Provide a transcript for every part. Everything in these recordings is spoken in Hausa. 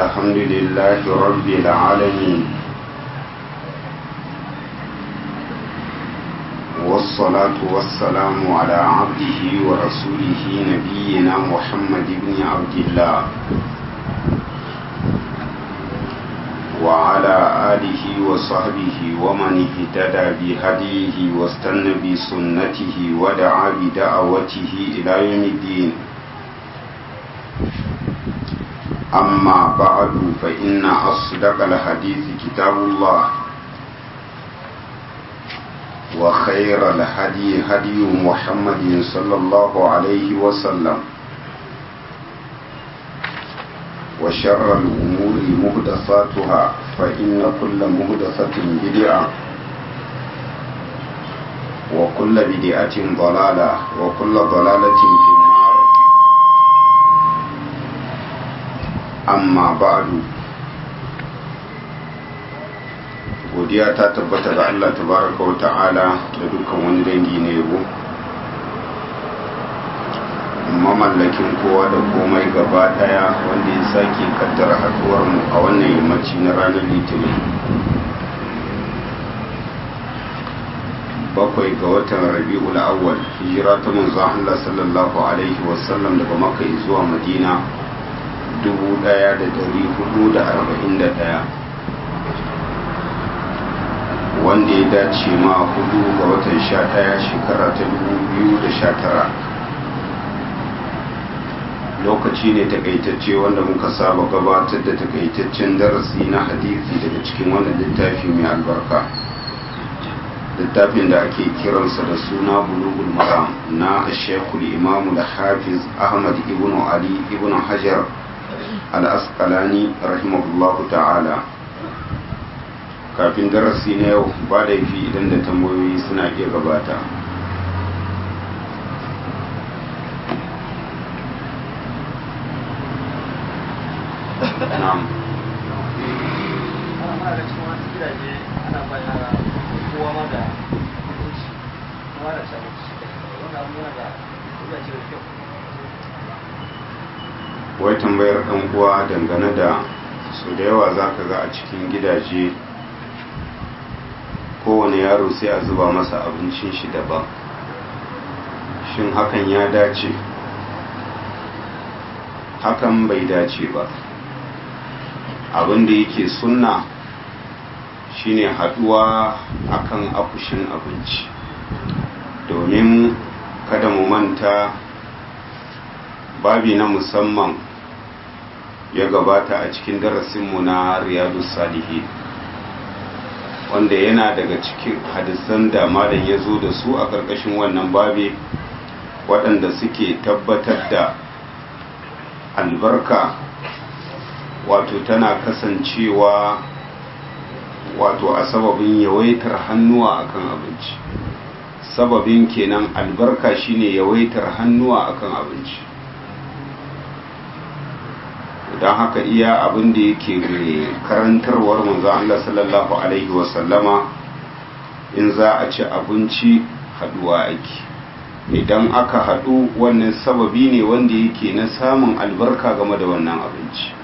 الحمد لله رب العالمين والصلاة والسلام على عبده ورسوله نبينا محمد بن عبد الله وعلى آله وصحبه ومن اهتدى بهديه واستنى بسنته ودعا بدعوته إلى يوم الدين أما بعد فإن أصدق الحديث كتاب الله وخير الهدي هدي محمد صلى الله عليه وسلم وشر الأمور مهدساتها فإن كل مهدسة بدعة وكل بدعة ضلالة وكل ضلالة في النار أما بعد godiya ta tabbata ga Allah tabaraka wa ta'ala da dukkan wani dangi na yabo mamallakin kowa da komai gaba daya wanda ya sake kaddara haduwar mu a wannan yammaci na ranar litinin bakwai ga watan rabi'ul awwal hijira ta manzon Allah sallallahu alaihi wasallam daga makka zuwa madina 1441 wanda ya dace ma hudu ga watan sha ɗaya shekara ta dubu biyu da sha tara lokaci ne takaitacce wanda muka saba gabatar da takaitaccen darasi na hadisi daga cikin wannan littafi mai albarka littafin da ake kiransa da suna bulugul maram na shekul imamu da hafiz ahmad ibn ali ibn hajar al-asqalani rahimahullahu ta'ala kafin darasi na yau ba da fi idan da tambayoyi suna iya gabata na'am wai tambayar ɗan uwa dangane da su da yawa za ka ga a cikin gidaje kowane yaro sai a zuba masa abincin shi daban shin hakan ya dace hakan bai dace ba abin da yake sunna shine haduwa akan akushin abinci domin kada mu manta babi na musamman ya gabata a cikin darasinmu na riyadu salihin wanda yana daga cikin hadisan da malam ya zo da su a ƙarƙashin wannan babe waɗanda suke tabbatar da albarka wato tana kasancewa wato a sababin yawaitar hannuwa akan abinci sababin kenan albarka shine yawaitar hannuwa akan abinci don haka iya abin da yake karantarwar manzo Allah sallallahu alaihi wasallama in za a ci abinci haduwa ake idan aka hadu wannan sababi ne wanda yake na samun albarka game da wannan abinci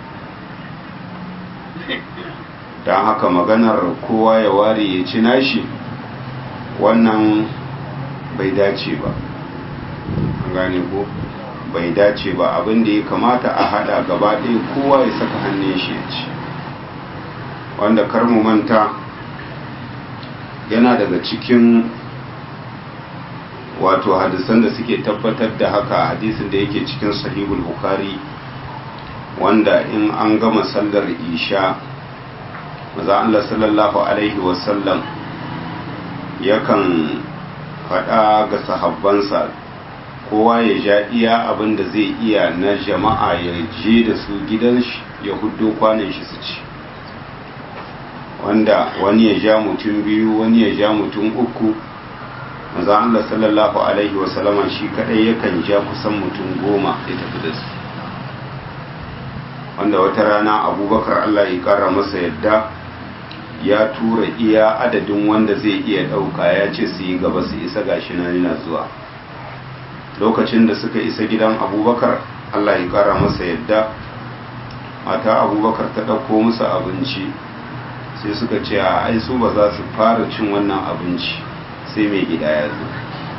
don haka maganar kowa ya ware ya ci nashi wannan bai dace ba gane ko bai dace ba abin da ya kamata a hada gaba ɗaya kowa ya saka hannun shi ya ci wanda kar mu manta yana daga cikin wato hadisan da suke tabbatar da haka hadisin da yake cikin sahihul bukhari wanda in an gama sallar isha maza Allah sallallahu alaihi wasallam yakan faɗa ga sahabbansa kowa ya ja iya abin da zai iya na jama'a ya je da su gidan shi ya huddo kwanan shi su ci wanda wani ya ja mutum biyu wani ya ja mutum uku maza Allah sallallahu alaihi wasallama shi kadai yakan ja kusan mutum goma ya tafi da su wanda wata rana abubakar Allah ya kara masa yadda ya tura iya adadin wanda zai iya ɗauka ya ce su yi gaba su isa gashi na yana zuwa lokacin da suka isa gidan abubakar allah ya kara masa yadda mata abubakar ta ɗauko musu abinci sai suka ce a ai su ba za su fara cin wannan abinci sai mai gida ya zo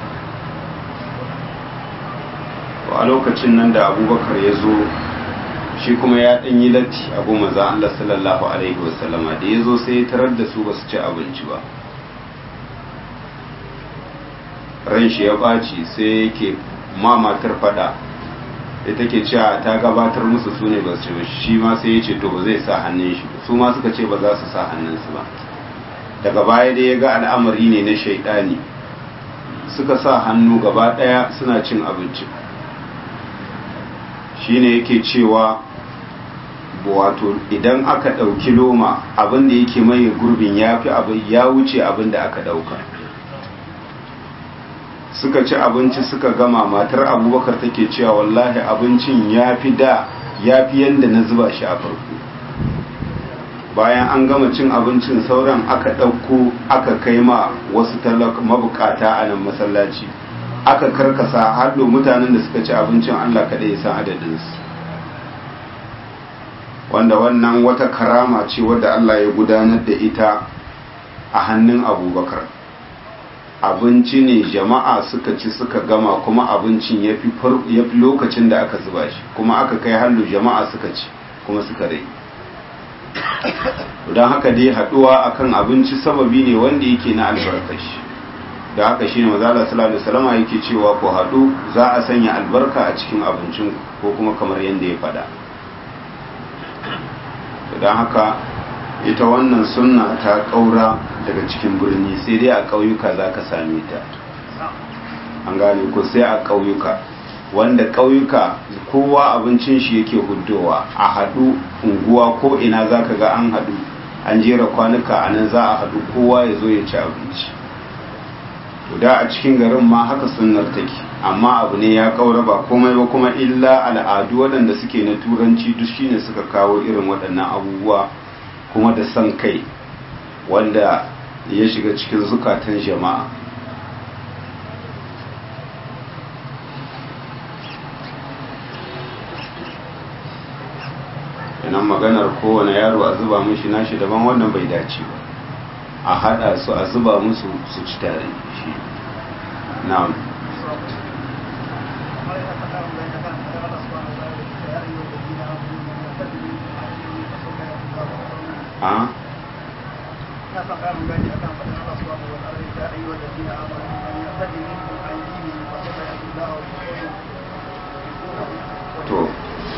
a lokacin nan da abubakar ya zo shi kuma ya ɗan yi latti abu maza Allah sallallahu alaihi wasallama da ya zo sai ya tarar da su ba su ci abinci ba ran shi ya ɓaci sai yake ma matar fada da take cewa ta gabatar musu su ne ba su ci shi ma sai ya ce to ba zai sa hannun shi su ma suka ce ba za su sa hannunsu ba daga baya dai ya ga al'amari ne na shaidani suka sa hannu gaba ɗaya suna cin abinci shine yake cewa wato idan aka ɗauki loma abin da yake mai gurbin ya fi abin ya wuce abin da aka ɗauka suka ci abinci suka gama matar abubakar take cewa wallahi abincin ya fi da ya fi yadda na zuba shi a farko bayan an gama cin abincin sauran aka ɗauko aka kai ma wasu mabukata a nan masallaci aka karkasa haɗo mutanen da suka ci abincin allah kaɗai ya san adadinsu wanda wannan wata karama ce wadda allah ya gudanar da ita a hannun abubakar abinci ne jama'a suka ci suka gama kuma abincin ya fi lokacin da aka zuba shi kuma aka kai hallu jama'a suka ci kuma suka rai don haka dai haduwa akan abinci sababi ne wanda yake na albarkashi da haka shi ne mazala sallallahu alaihi wasallam yake cewa ku hadu za a sanya albarka a cikin abincin ko kuma kamar yadda ya faɗa don haka ita wannan sunna ta ƙaura daga cikin birni sai dai a ƙauyuka za ka same ta an gane ko sai a ƙauyuka wanda ƙauyuka kowa abincin shi yake huddowa a haɗu unguwa ko ina za ka ga an haɗu an jera kwanuka a nan za a haɗu kowa ya zo ya ci abinci da a cikin garin ma haka sunnar take amma abu ne ya ƙaura ba komai ba kuma illa al'adu waɗanda suke na turanci duk shine suka kawo irin waɗannan abubuwa kuma da son kai wanda ya shiga cikin zukatan jama'a yanan maganar kowane yaro a zuba mushi nashi daban wannan bai dace ba a hada su a zuba musu su ci tare shi na'am a na son ƙarin gani akan faɗin Allah subhanahu wa ta'ala ya ayyuhal ladina amanu man yartadi minkum an dinihi fa sawfa ya'ti Allahu bi qawmin to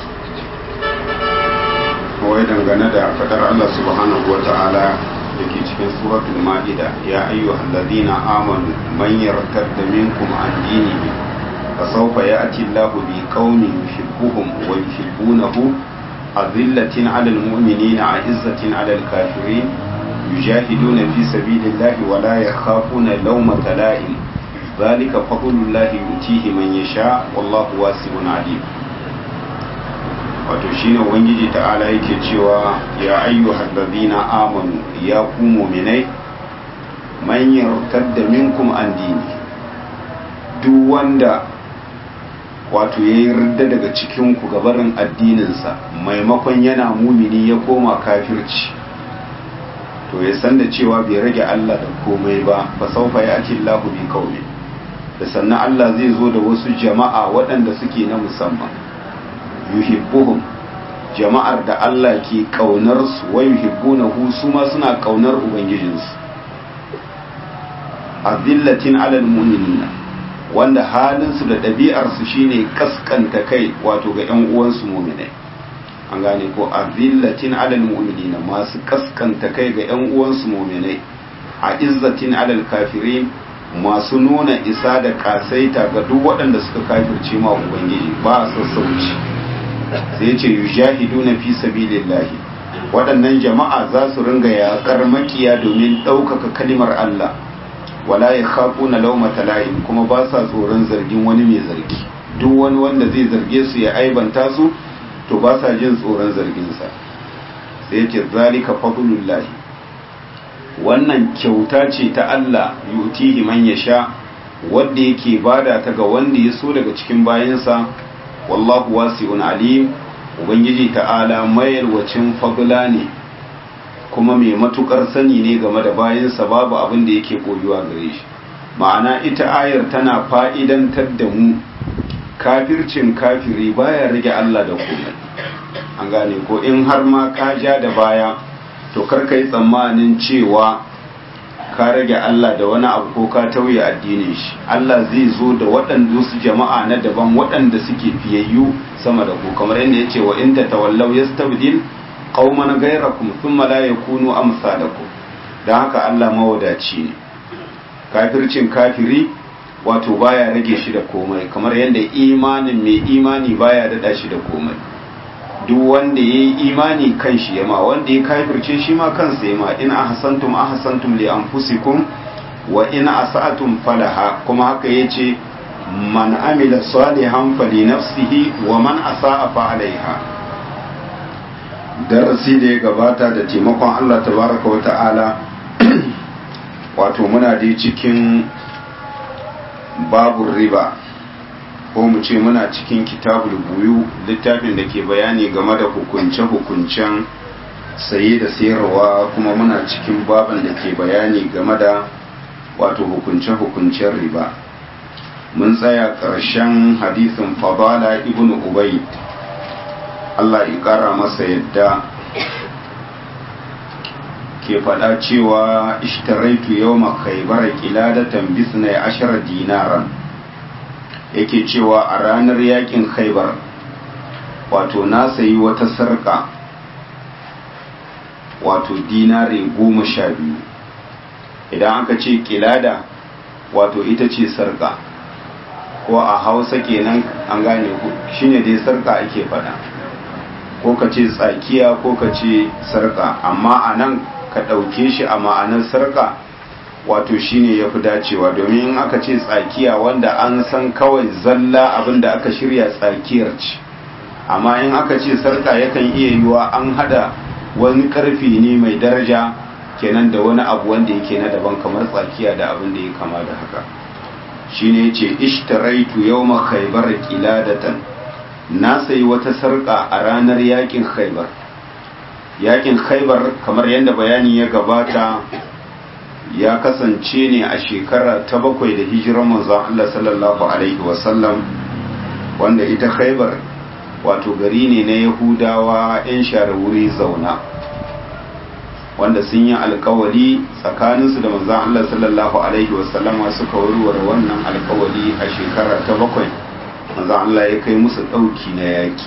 kawai dangane da fadar Allah subhanahu wa ta'ala da ke cikin suratul ma'ida ya ayyuhal ladina amanu man yartadda minkum an dinihi fa sawfa ya'ti Allahu bi qaumin yuhibbuhum wa yuhibbunahu azillatin 'alal mu'minina 'izzatin 'alal kafirin yujahiduna fi sabilillahi wa la yakhafuna lawmata la'im ذلك فضل الله يؤتيه من يشاء والله واسع عليم wato shine ubangiji ta'ala yake cewa ya ayyuhal ladina amanu ya ku mu'minai man yartadda minkum an dini duk wanda wato ya yarda daga cikin ku gabarin addininsa maimakon yana mumini ya koma kafirci to ya san da cewa bai rage Allah da komai ba fa saufa ya'ti Allahu bi qaumi da sannan Allah zai zo da wasu jama'a waɗanda suke na musamman yuhibbuhum jama'ar da Allah ke kaunar su wa yuhibbunahu su ma suna kaunar ubangijinsu azillatin alal mu'minina wanda halin su da ɗabi'ar su shine kaskanta kai wato ga ƴan uwansu mu'minai an gane ko azillatin alal mu'minina masu kaskanta kai ga ƴan uwansu mu'minai a izzatin alal kafirin masu nuna isa da kasaita ga duk waɗanda suka kafirce ma ubangiji ba sassauci sai ce yujahiduna fi sabilillahi waɗannan jama'a za su ringa yaƙar makiya domin ɗaukaka kalimar Allah wala ya na laumata la'in kuma ba sa tsoron zargin wani mai zargi duk wani wanda zai zarge su ya aibanta su to ba sa jin tsoron zarginsa sai ce zalika fadlullahi wannan kyauta ce ta Allah yutihi man yasha wanda yake bada ta ga wanda ya so daga cikin bayansa wallahu wasi'un alim ubangiji ta'ala mayarwacin fagula ne kuma mai matukar sani ne game da bayansa babu abin da yake koyuwa gare shi ma'ana ita ayar tana fa'idantar da mu kafircin kafiri baya rage Allah da komai an gane ko in har ma ka ja da baya to karka yi tsammanin cewa ka rage Allah da wani abu ko ka tauye addinin shi Allah zai zo da waɗanda su jama'a na daban waɗanda suke fiyayyu sama da ku kamar yadda ya ce wa in ta tawallau yastabdil qauman ghayrakum thumma la yakunu amsalakum dan haka Allah mawadaci ne kafircin kafiri wato baya rage shi da komai kamar yadda imanin mai imani baya dada shi da komai duk wanda ya yi imani kan shi yama wanda ya kafirce shi ma kansa yama in ahsantum ahsantum li anfusikum wa in asa'tum falaha kuma haka yace man amila salihan fali nafsihi wa man asa'a fa alaiha darasi da ya gabata da taimakon Allah tabaraka wa ta'ala wato muna dai cikin babu riba ko mu ce muna cikin kitabul buyu littafin da ke bayani game da hukunce-hukuncen saye da sayarwa kuma muna cikin baban da ke bayani game da wato hukunce-hukuncen riba mun tsaya ƙarshen hadisin fadala ibn ubayd Allah ya ƙara masa yadda ke faɗa cewa ishtaraitu yau makaibar kiladatan bisnai ashara dinaran yake cewa a ranar yakin khaibar wato na sayi wata sarka wato dinare goma sha biyu idan aka ce kilada wato ita ce sarka ko a hausa kenan an gane ku shine dai sarka ake faɗa ko ka ce tsakiya ko ka ce sarka amma a nan ka ɗauke shi a ma'anar sarka wato shine ya fi dacewa domin in aka ce tsakiya wanda an san kawai zalla abin da aka shirya tsakiyar ce amma in aka ce sarka yakan iya yiwa an hada wani karfi ne mai daraja kenan da wani abu wanda yake na daban kamar tsakiya da abin da ya kama da haka shine yace ishtaraitu yawma khaybar qiladatan na sayi wata sarka a ranar yakin khaybar yakin khaybar kamar yadda bayani ya gabata ya kasance ne a shekara ta bakwai da hijirar manzon Allah sallallahu alaihi wasallam wanda ita khaybar wato gari ne na yahudawa 'yan share wuri zauna wanda sun yi alkawali tsakaninsu da manzan Allah sallallahu Alaihi wasallama suka warware wannan alkawali a shekara ta bakwai manzan Allah ya kai musu ɗauki na yaki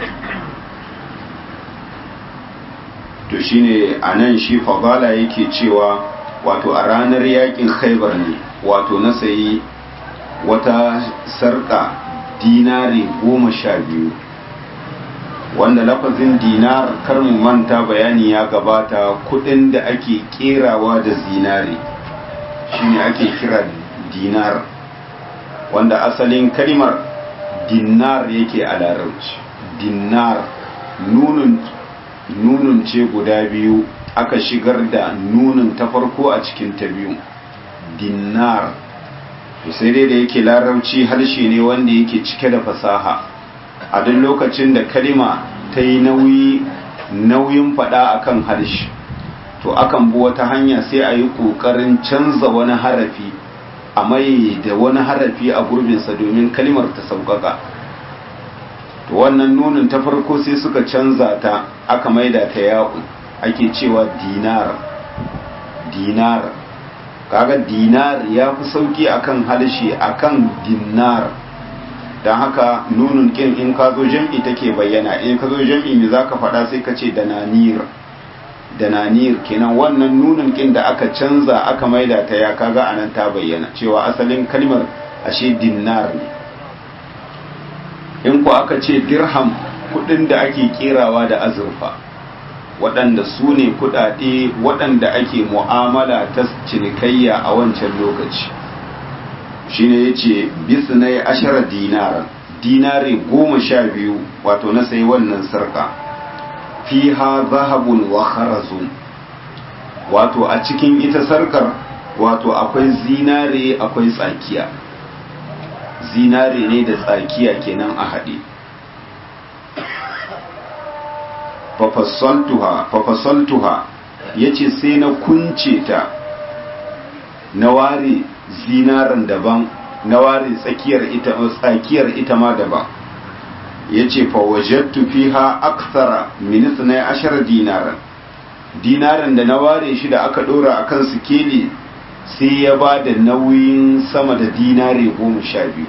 to shine a nan shi fabala yake cewa wato a ranar yakin khaibar ne wato na sayi wata sarka dinari goma sha biyu wanda lafazin dinar kar mu manta bayani ya gabata kudin da ake kerawa da zinare shine ake kira dinar wanda asalin kalmar dinar yake a larabci dinar nunun nunun ce guda biyu aka shigar da nunun ta farko a cikin ta biyu dinar sai dai da yake larabci harshe ne wanda yake cike da fasaha a duk lokacin da kalima ta yi nauyi nauyin fada akan harshe to akan bi wata hanya sai a yi ƙoƙarin canza wani harafi a mai da wani harafi a gurbinsa domin kalimar ta sauƙaƙa to wannan nunin ta farko sai suka canza ta aka maida ta ya'u ake cewa dinar dinar kaga dinar ya fi sauki akan harshe akan dinar don haka nunun kin in ka zo jam'i take bayyana in ka zo jam'i me za ka faɗa sai ka ce dananir dananir kenan wannan nunun kin da aka canza aka maida ta ya kaga anan ta bayyana cewa asalin kalmar ashe dinar ne in ku aka ce dirham kudin da ake kerawa da azurfa waɗanda su ne kudade waɗanda ake mu'amala ta cinikayya a wancan lokaci shine ya ce bisnai ashara dinara dinare goma sha biyu wato na sai wannan sarka fiha zahabun wa kharazun wato a cikin ita sarkar wato akwai zinare akwai tsakiya zinare ne da tsakiya kenan a haɗe fafasaltuha fafasaltuha yace sai na kunce ta na ware zinaran daban na ware tsakiyar ita tsakiyar ita ma daban yace fa wajadtu fiha akthara min 12 dinaran dinaran da na ware shi da aka dora akan sikeli sai ya ba da nauyin sama da dinare goma sha biyu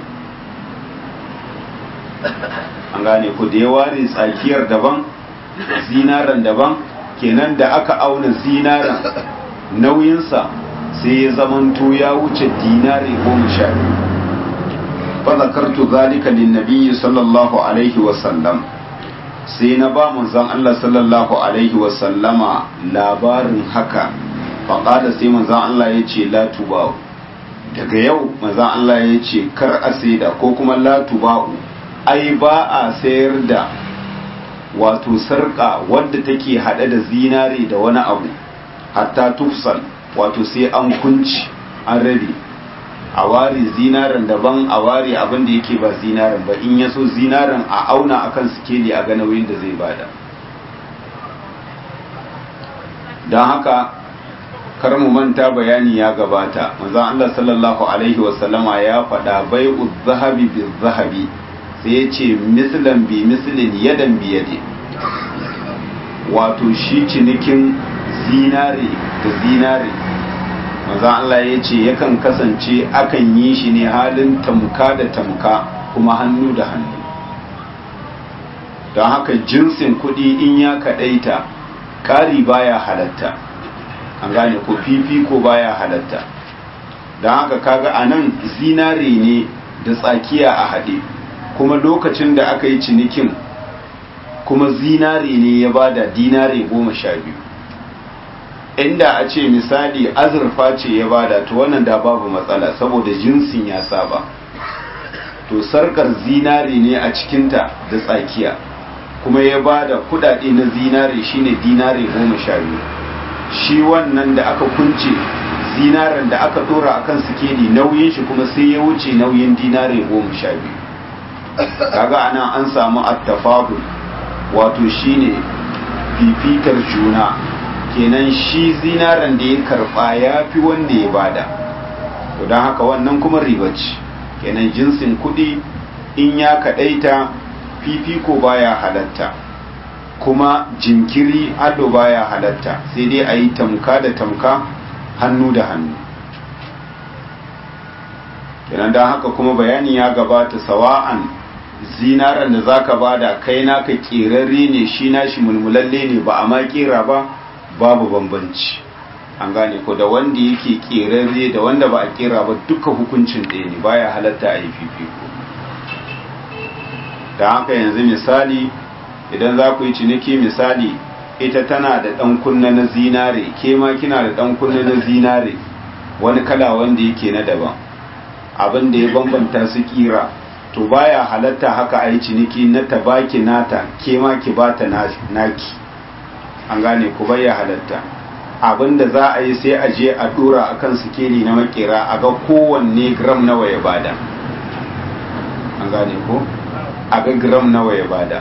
an gane ku da ya ware tsakiyar daban zinaran daban kenan da aka auna zinaran nauyinsa sai ya zamanto ya wuce dinare goma sha biyu fazakartu zalika linnabiyyi sallallahu alaihi wasallam sai na ba manzon Allah sallallahu alaihi wasallama labarin haka faƙada sai manzon Allah ya ce la tuba'u daga yau manzon Allah ya ce kar a saida ko kuma la tuba'u ai ba a sayar da wato sarƙa wadda take haɗe da zinare da wani abu hatta tufsal wato sai an kunci an rabe a ware zinaren daban a ware abin da yake ba zinaren ba in ya so zinaren a auna akan sikeli a ga nauyin da zai bada don haka kar mu manta bayani ya gabata manzo Allah sallallahu alaihi wasallama ya faɗa bai'u zahabi bi zahabi sai ya ce mislan bi mislin yadan bi yadi wato shi cinikin zinare da zinare manzo Allah ya ce yakan kasance akan yi shi ne halin tamka da tamka kuma hannu da hannu don haka jinsin kuɗi in ya kaɗaita ƙari baya halatta an gane ko fifiko baya halatta don haka kaga a nan zinare ne da tsakiya a haɗe kuma lokacin da aka yi cinikin kuma zinare ne ya bada dinare goma sha biyu inda a ce misali azurfa ce ya bada to wannan da babu matsala saboda jinsin ya saba to sarkar zinare ne a cikinta da tsakiya kuma ya bada kudade na zinare shine dinare goma sha biyu shi wannan da aka kunce zinaren da aka dora akan sikeli nauyin shi kuma sai ya wuce nauyin dinare goma sha biyu kaga anan an samu attafadul wato shine fifitar juna kenan shi zinaren da ya karba ya fi wanda ya bada to don haka wannan kuma riba ce kenan jinsin kudi in ya kadaita fifiko baya halatta kuma jinkiri ado baya halatta sai dai a yi tamka da tamka hannu da hannu kenan don haka kuma bayani ya gabata sawa'an zinaran da zaka bada kai naka kerarre ne shi nashi mulmulalle ne ba a ma kera ba babu bambanci an gane ko da wanda yake kerarre da wanda ba a kera ba duka hukuncin ɗaya ne baya halatta a yi fifiko da haka yanzu misali idan za ku yi ciniki misali ita tana da ɗan kunna na zinare ke ma kina da ɗan kunna na zinare wani kala wanda yake na daban abin da ya bambanta su kira to baya halatta haka a yi ciniki na tabaki nata ke ma ki bata naki an gane ku baya halatta abin da za a yi sai a je a dora akan sikeli na makera a ga kowanne gram nawa ya bada an gane ko a ga gram nawa ya bada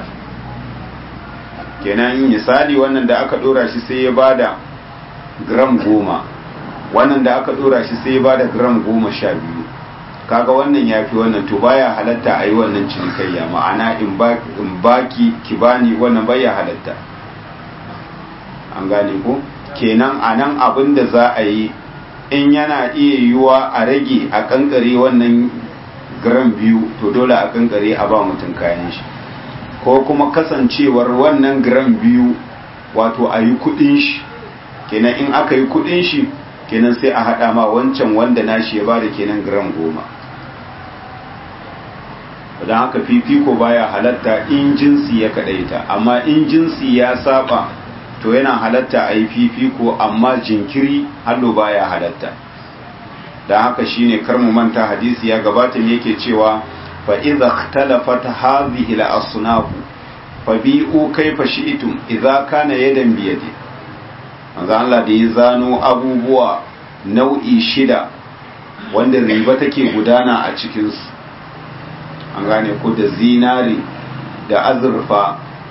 kenan misali wannan da aka dora shi sai ya bada gram goma wannan da aka dora shi sai ya bada gram goma sha biyu kaga wannan ya fi wannan to baya halatta a yi wannan cinikayya ma'ana in baki ki bani wannan baya halatta an gane ko kenan a nan abin da za a yi in yana iya yiwuwa a rage a kankare wannan gram biyu to dole a kankare a ba mutum kayan shi ko kuma kasancewar wannan gram biyu wato a yi kudin shi kenan in aka yi kudin shi kenan sai a hada ma wancan wanda nashi ya bada kenan gram goma don haka fifiko baya halatta in jinsi ya kadaita amma in jinsi ya saba to yana halatta a yi fifiko amma jinkiri hallo baya halatta don haka shine kar mu manta hadisi ya gabata ne yake cewa fa idza ikhtalafat hadhihi al-asnaf fa bi'u kayfa shi'tum idza kana yadan bi yadi manzo Allah da ya zano abubuwa nau'i shida wanda riba take gudana a cikin su an gane ko da zinari da azurfa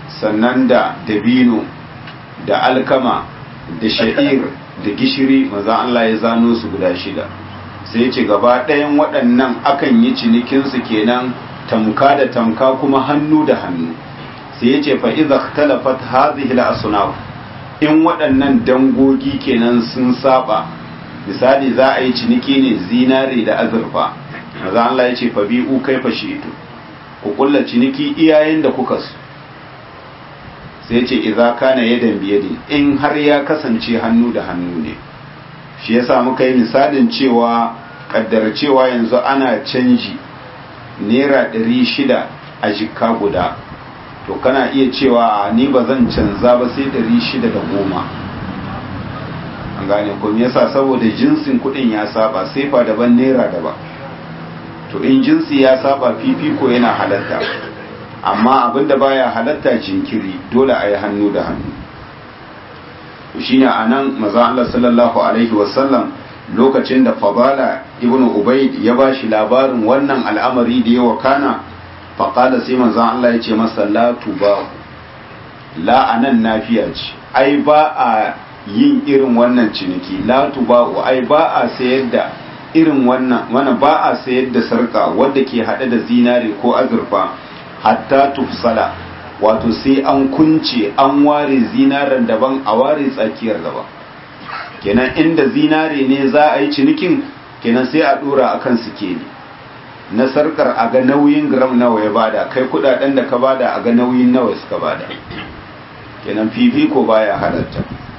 sannan da dabino da alkama da sha'ir da gishiri maza Allah ya zano su guda shida sai ce gaba ɗayan waɗannan akan yi cinikinsu kenan tamka da tamka kuma hannu da hannu sai ya ce fa'iza talafat hazihi al in waɗannan dangogi kenan sun saba misali za a yi ciniki ne zinare da azurfa maza Allah ya ce fa bi'u kai fa ito ku kulla ciniki iyayen da kuka su sai ce idza kana yadan biyadi in har ya kasance hannu da hannu ne shi yasa muka yi misalin cewa kaddara cewa yanzu ana canji naira ɗari shida a jikka guda to kana iya cewa ni ba zan canza ba sai ɗari shida da goma an gane ko me yasa saboda jinsin kuɗin ya saba sefa daban naira daban to in jinsi ya saba fifiko yana halatta amma abinda baya halatta jinkiri dole a yi hannu da hannu to shine anan maza Allah sallallahu alaihi wasallam lokacin da fabala ibn ubayd ya ba shi labarin wannan al'amari da ya wakana faƙala sai manzan Allah ya ce masa la tuba la anan nafiya ce ai ba a yin irin wannan ciniki la tuba ai ba a sayar da irin wannan wana ba a sayar da sarka wadda ke haɗe da zinare ko azurfa hatta tufsala wato sai an kunce an ware zinaren daban a ware tsakiyar daban kenan inda zinare ne za a yi cinikin kenan sai a dora akan sikeli na sarkar a ga nauyin gram nawa ya bada kai kudaden da ka bada a ga nauyin nawa suka bada kenan fifiko baya halatta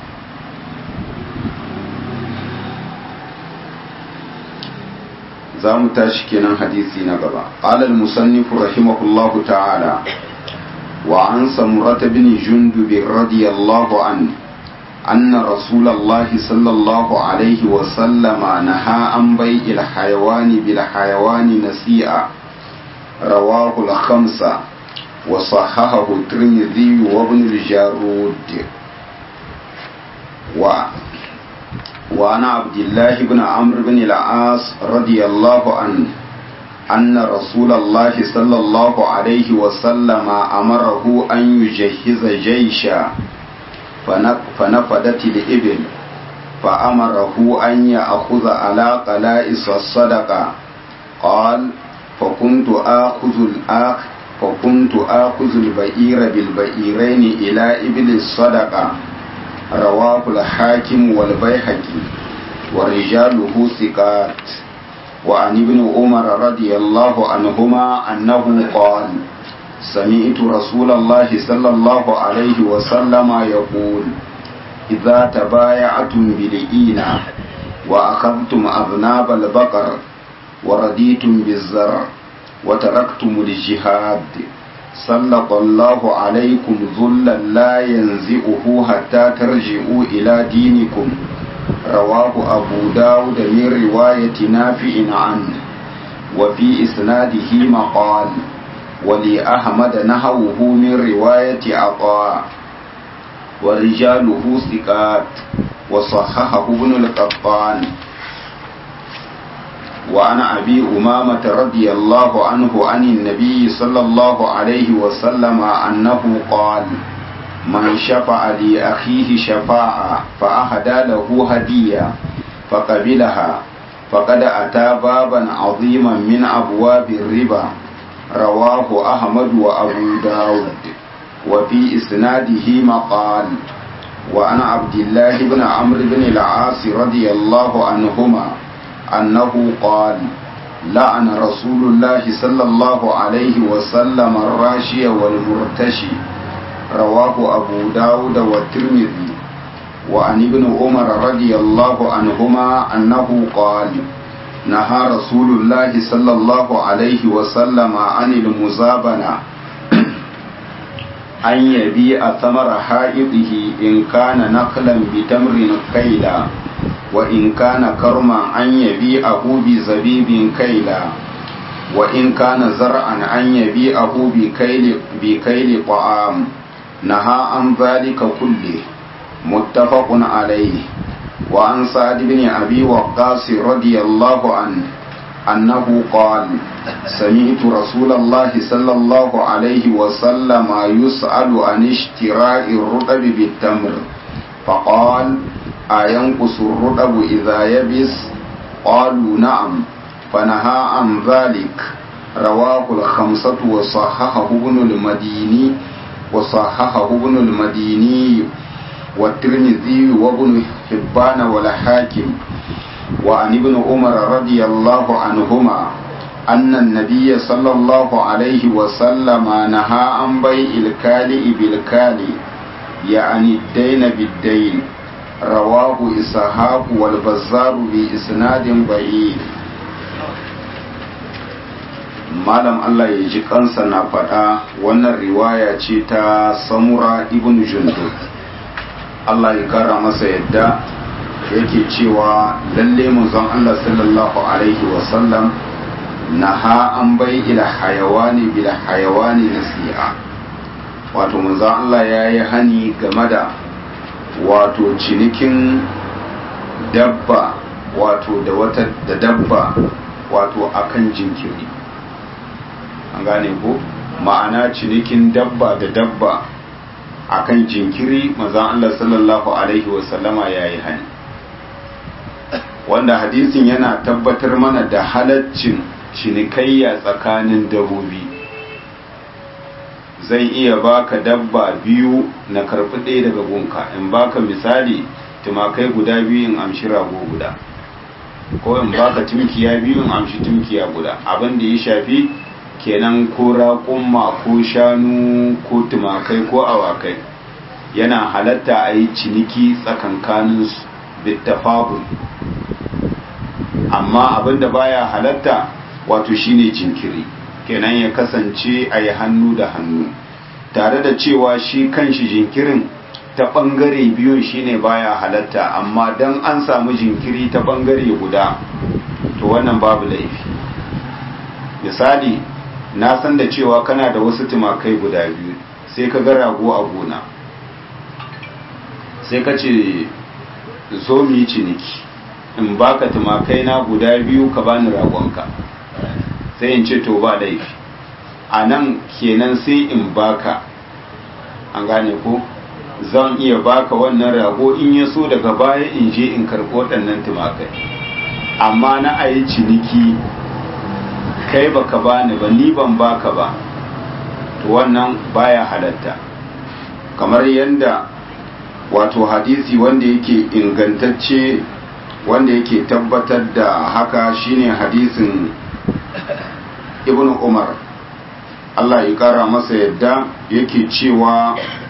za mu tashi kenan hadisi na gaba alal musannifu rahimahullahu ta'ala wa an samurata bin jundub radiyallahu anhu أن رسول الله صلى الله عليه وسلم نهى عن بيع الحيوان بالحيوان نسيئا رواه الخمسة وصححه الترمذي وابن الجارود و وعن عبد الله بن عمرو بن العاص رضي الله عنه أن رسول الله صلى الله عليه وسلم أمره أن يجهز جيشا فنفدت الإبل فأمره أن يأخذ على قلائص الصدقة قال فكنت آخذ الآخ فكنت آخذ البئير بالبئيرين إلى إبل الصدقة رواه الحاكم والبيهقي ورجاله ثقات وعن ابن عمر رضي الله عنهما أنه قال سمعت رسول الله صلى الله عليه وسلم يقول إذا تبايعتم بالإينة وأخذتم أذناب البقر ورديتم بالزرع وتركتم الجهاد سلط الله عليكم ذلا لا ينزئه حتى ترجعوا إلى دينكم رواه أبو داود من رواية نافع عنه وفي إسناده مقال ولأحمد نحوه من رواية عطاء ورجاله ثقات وصححه ابن القطان وعن أبي أمامة رضي الله عنه عن النبي صلى الله عليه وسلم أنه قال من شفع لأخيه شفاعة فأهدى له هدية فقبلها فقد أتى بابا عظيما من أبواب الربا رواه أحمد وأبو داود وفي إسناده مقال وعن عبد الله بن عمرو بن العاص رضي الله عنهما أنه قال لعن رسول الله صلى الله عليه وسلم الراشي والمرتشي رواه أبو داود والترمذي وعن ابن عمر رضي الله عنهما أنه قال نهى رسول الله صلى الله عليه وسلم عن المزابنة أن يبيع ثمر حائطه إن كان نخلا بتمر كيلا وإن كان كرما أن يبيعه بزبيب كيلا وإن كان زرعا أن يبيعه بكيل, بكيل طعام نهى عن ذلك كله متفق عليه وعن سعد بن أبي وقاص رضي الله عنه أنه قال سمعت رسول الله صلى الله عليه وسلم يسأل عن اشتراء الرطب بالتمر فقال أينقص الرطب إذا يبس قالوا نعم فنهى عن ذلك رواه الخمسة وصححه ابن المديني وصححه ابن المديني والترمذي وابن حبان والحاكم وعن ابن عمر رضي الله عنهما أن النبي صلى الله عليه وسلم نهى عن بيع الكالئ بالكالئ يعني الدين بالدين رواه إسحاق والبزار بإسناد ضعيف malam Allah ya ji kansa na faɗa wannan riwaya ce ta samura ibn jundub Allah ya kara masa yadda yake cewa lalle manzon Allah sallallahu alaihi wasallam naha an bai ila hayawani bil hayawani nasi'a wato manzon Allah ya yi hani game da wato cinikin dabba wato da wata da dabba wato akan jinkiri an gane ko ma'ana cinikin dabba da dabba akan jinkiri manzon Allah sallallahu alaihi wasallama ya yi hani wanda hadisin yana tabbatar mana da halaccin cinikayya tsakanin dabbobi zan iya baka dabba biyu na karɓi ɗaya daga gunka in baka misali tumakai guda biyu in amshi rago guda ko in baka tumkiya biyu in amshi tumkiya guda abin da ya shafi kenan ko raƙumma ko shanu ko tumakai ko awakai yana halatta a yi ciniki tsakankaninsu bittafabul amma abinda baya halatta wato shine jinkiri kenan ya kasance a yi hannu da hannu tare da cewa shi kanshi jinkirin ta ɓangare biyun shine baya halatta amma don an samu jinkiri ta ɓangare guda to wannan babu laifi misali na san da cewa kana da wasu tumakai guda biyu sai ka ga rago a gona sai ka ce zo mu yi ciniki in baka tumakai na guda biyu ka bani ragonka sai in ce to ba laifi a nan kenan sai in baka an gane ko zan iya baka wannan rago in ya so daga baya in je in karɓo waɗannan tumakai amma na a yi ciniki kai baka bani ba ni ban baka ba to wannan baya halatta kamar yadda wato hadisi wanda yake ingantacce wanda yake tabbatar da haka shine hadisin ibn umar Allah ya kara masa yadda yake cewa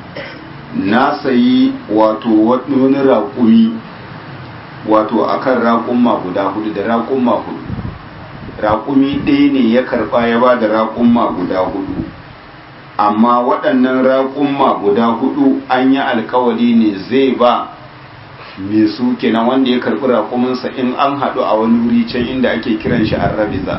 na sayi wato wani raƙumi wato akan raƙumma guda hudu da raƙumma hudu raƙumi ɗaya ne ya karɓa ya ba da raƙumma guda hudu amma waɗannan raƙumma guda hudu an yi alkawari ne zai ba mai su kenan wanda ya karɓi raƙuminsa in an haɗu a wani wuri can inda ake kiran shi arrabiza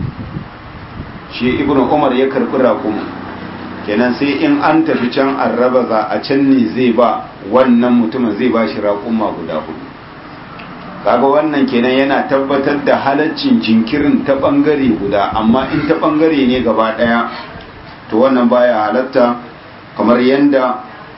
shi ibn umar ya karɓi raƙumin kenan sai in an tafi can arrabaza a can ne zai ba wannan mutumin zai ba shi raƙumma guda hudu kaga wannan kenan yana tabbatar da halaccin jinkirin ta ɓangare guda amma in ta ɓangare ne gaba ɗaya to wannan baya halatta kamar yadda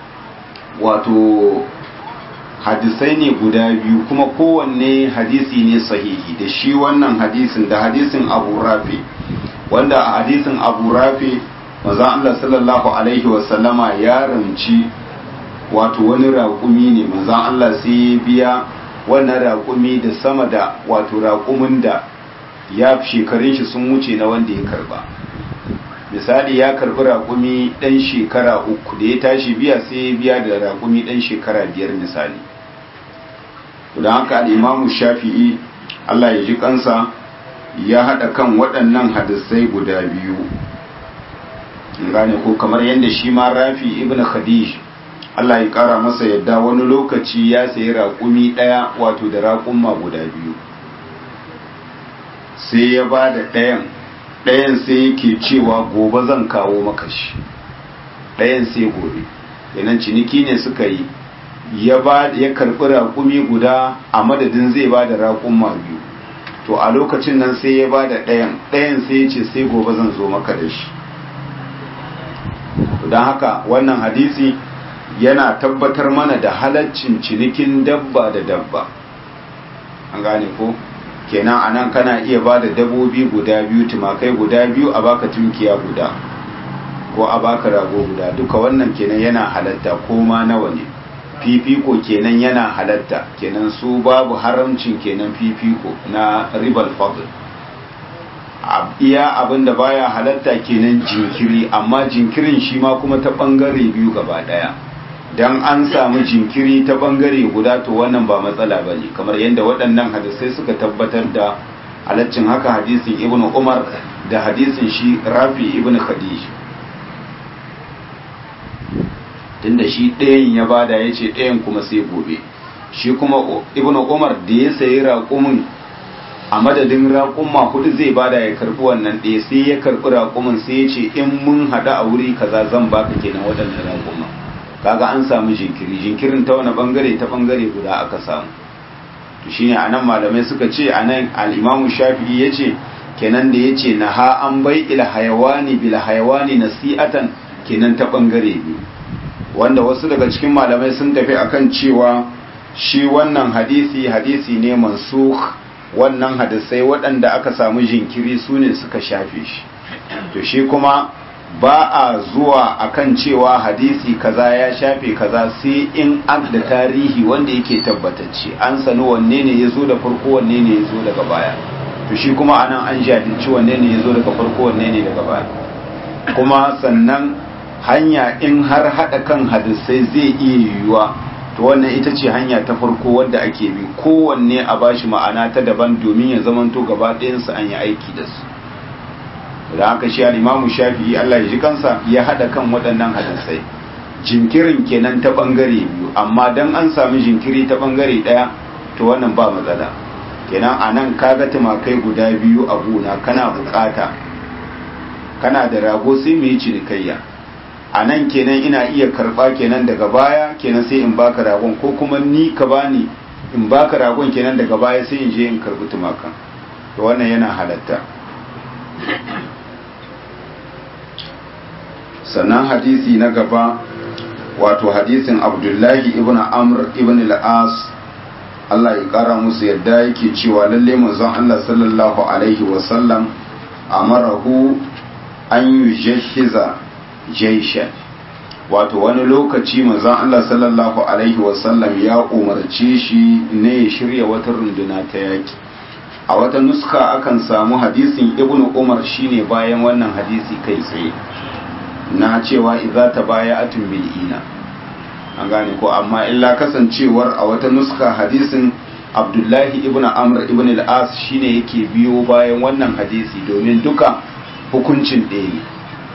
wato hadisai ne guda biyu kuma kowanne hadisi ne sahihi da shi wannan hadisin da hadisin abu rafi wanda a hadisin abu rafi manzon Allah sallallahu alaihi wasallama ya ramci wato wani raƙumi ne manzon Allah sai ya biya wannan raƙumi da sama da wato raƙumin da ya shekarun shi sun wuce na wanda ya karba misali ya karbi raƙumi ɗan shekara uku da ya tashi biya sai ya biya da raƙumi ɗan shekara biyar misali don haka al'imamu shafi'i Allah ya ji kansa ya haɗa kan waɗannan hadisai guda biyu gane ko kamar yadda shi ma rafi ibn khadij Allah ya ƙara masa yadda wani lokaci ya sayi raƙumi ɗaya wato da raƙumma guda biyu sai ya ba da ɗayan ɗayan sai yake cewa gobe zan kawo maka shi ɗayan sai gobe yanan ciniki ne suka yi ya ba ya karɓi raƙumi guda a madadin zai ba da raƙumma biyu to a lokacin nan sai ya ba da ɗayan ɗayan sai ya ce sai gobe zan zo maka da shi don haka wannan hadisi yana tabbatar mana da halaccin cinikin dabba da dabba an gane ko kenan anan kana iya ba da dabobi guda biyu tumakai guda biyu a baka tunkiya guda ko a baka rago guda duka wannan kenan yana halatta ko ma nawa ne fifiko kenan yana halatta kenan su babu haramcin kenan fifiko na ribal fadl iya abin da baya halatta kenan jinkiri amma jinkirin shi ma kuma ta bangare biyu gaba daya dan an samu jinkiri ta bangare guda to wannan ba matsala bane kamar yadda waɗannan hadisai suka tabbatar da halaccin haka hadisin ibn umar da hadisin shi rafi ibn khadij tunda shi ɗayan ya bada ya ce ɗayan kuma sai gobe shi kuma ibn umar da ya sayi raƙumin a madadin raƙumma hudu zai bada ya karɓi wannan ɗaya sai ya karɓi raƙumin sai ya ce in mun haɗu a wuri kaza zan baka kenan waɗannan raƙumma kaga an samu jinkiri jinkirin ta wani bangare ta bangare guda aka samu to shine anan malamai suka ce anan al-Imam Shafi'i yace kenan da yace naha an bai ila hayawani bil hayawani nasi'atan kenan ta bangare biyu wanda wasu daga cikin malamai sun tafi akan cewa shi wannan hadisi hadisi ne mansukh wannan hadisai waɗanda aka samu jinkiri su ne suka shafe shi to shi kuma ba a zuwa akan cewa hadisi kaza ya shafe kaza sai in an da tarihi wanda yake tabbatacce an sani wanne ne ya zo da farko wanne ne ya zo daga baya to shi kuma anan an jahilci wanne ne ya zo daga farko wanne ne daga baya kuma sannan hanya in har haɗa kan hadisai zai iya yiwuwa to wannan ita ce hanya ta farko wadda ake bi kowanne a bashi ma'ana ta daban domin ya zamanto gaba ɗayansu an yi aiki da su da haka shi al-imamu shafi'i Allah ya ji kansa ya hada kan waɗannan hadisai jinkirin kenan ta bangare biyu amma dan an sami jinkiri ta bangare daya to wannan ba matsala kenan anan kaga tumakai guda biyu a gona kana bukata kana da rago sai mu yi cinikayya anan kenan ina iya karba kenan daga baya kenan sai in baka ragon ko kuma ni ka bani in baka ragon kenan daga baya sai in je in karbi tumakan to wannan yana halatta sannan hadisi na gaba wato hadisin abdullahi ibn amr ibn al-as Allah ya kara musu yadda yake cewa lalle manzon Allah sallallahu alaihi wasallam amarahu an yujhiza jayshan wato wani lokaci manzon Allah sallallahu alaihi wasallam ya umarce shi ne ya shirya wata runduna ta yaki a wata nuska akan samu hadisin ibn umar shine bayan wannan hadisi kai tsaye na cewa idza tabaya'atun bil ina an gane ko amma illa kasancewar a wata nuska hadisin abdullahi ibn amr ibn al-as shine yake biyo bayan wannan hadisi domin duka hukuncin ɗaya ne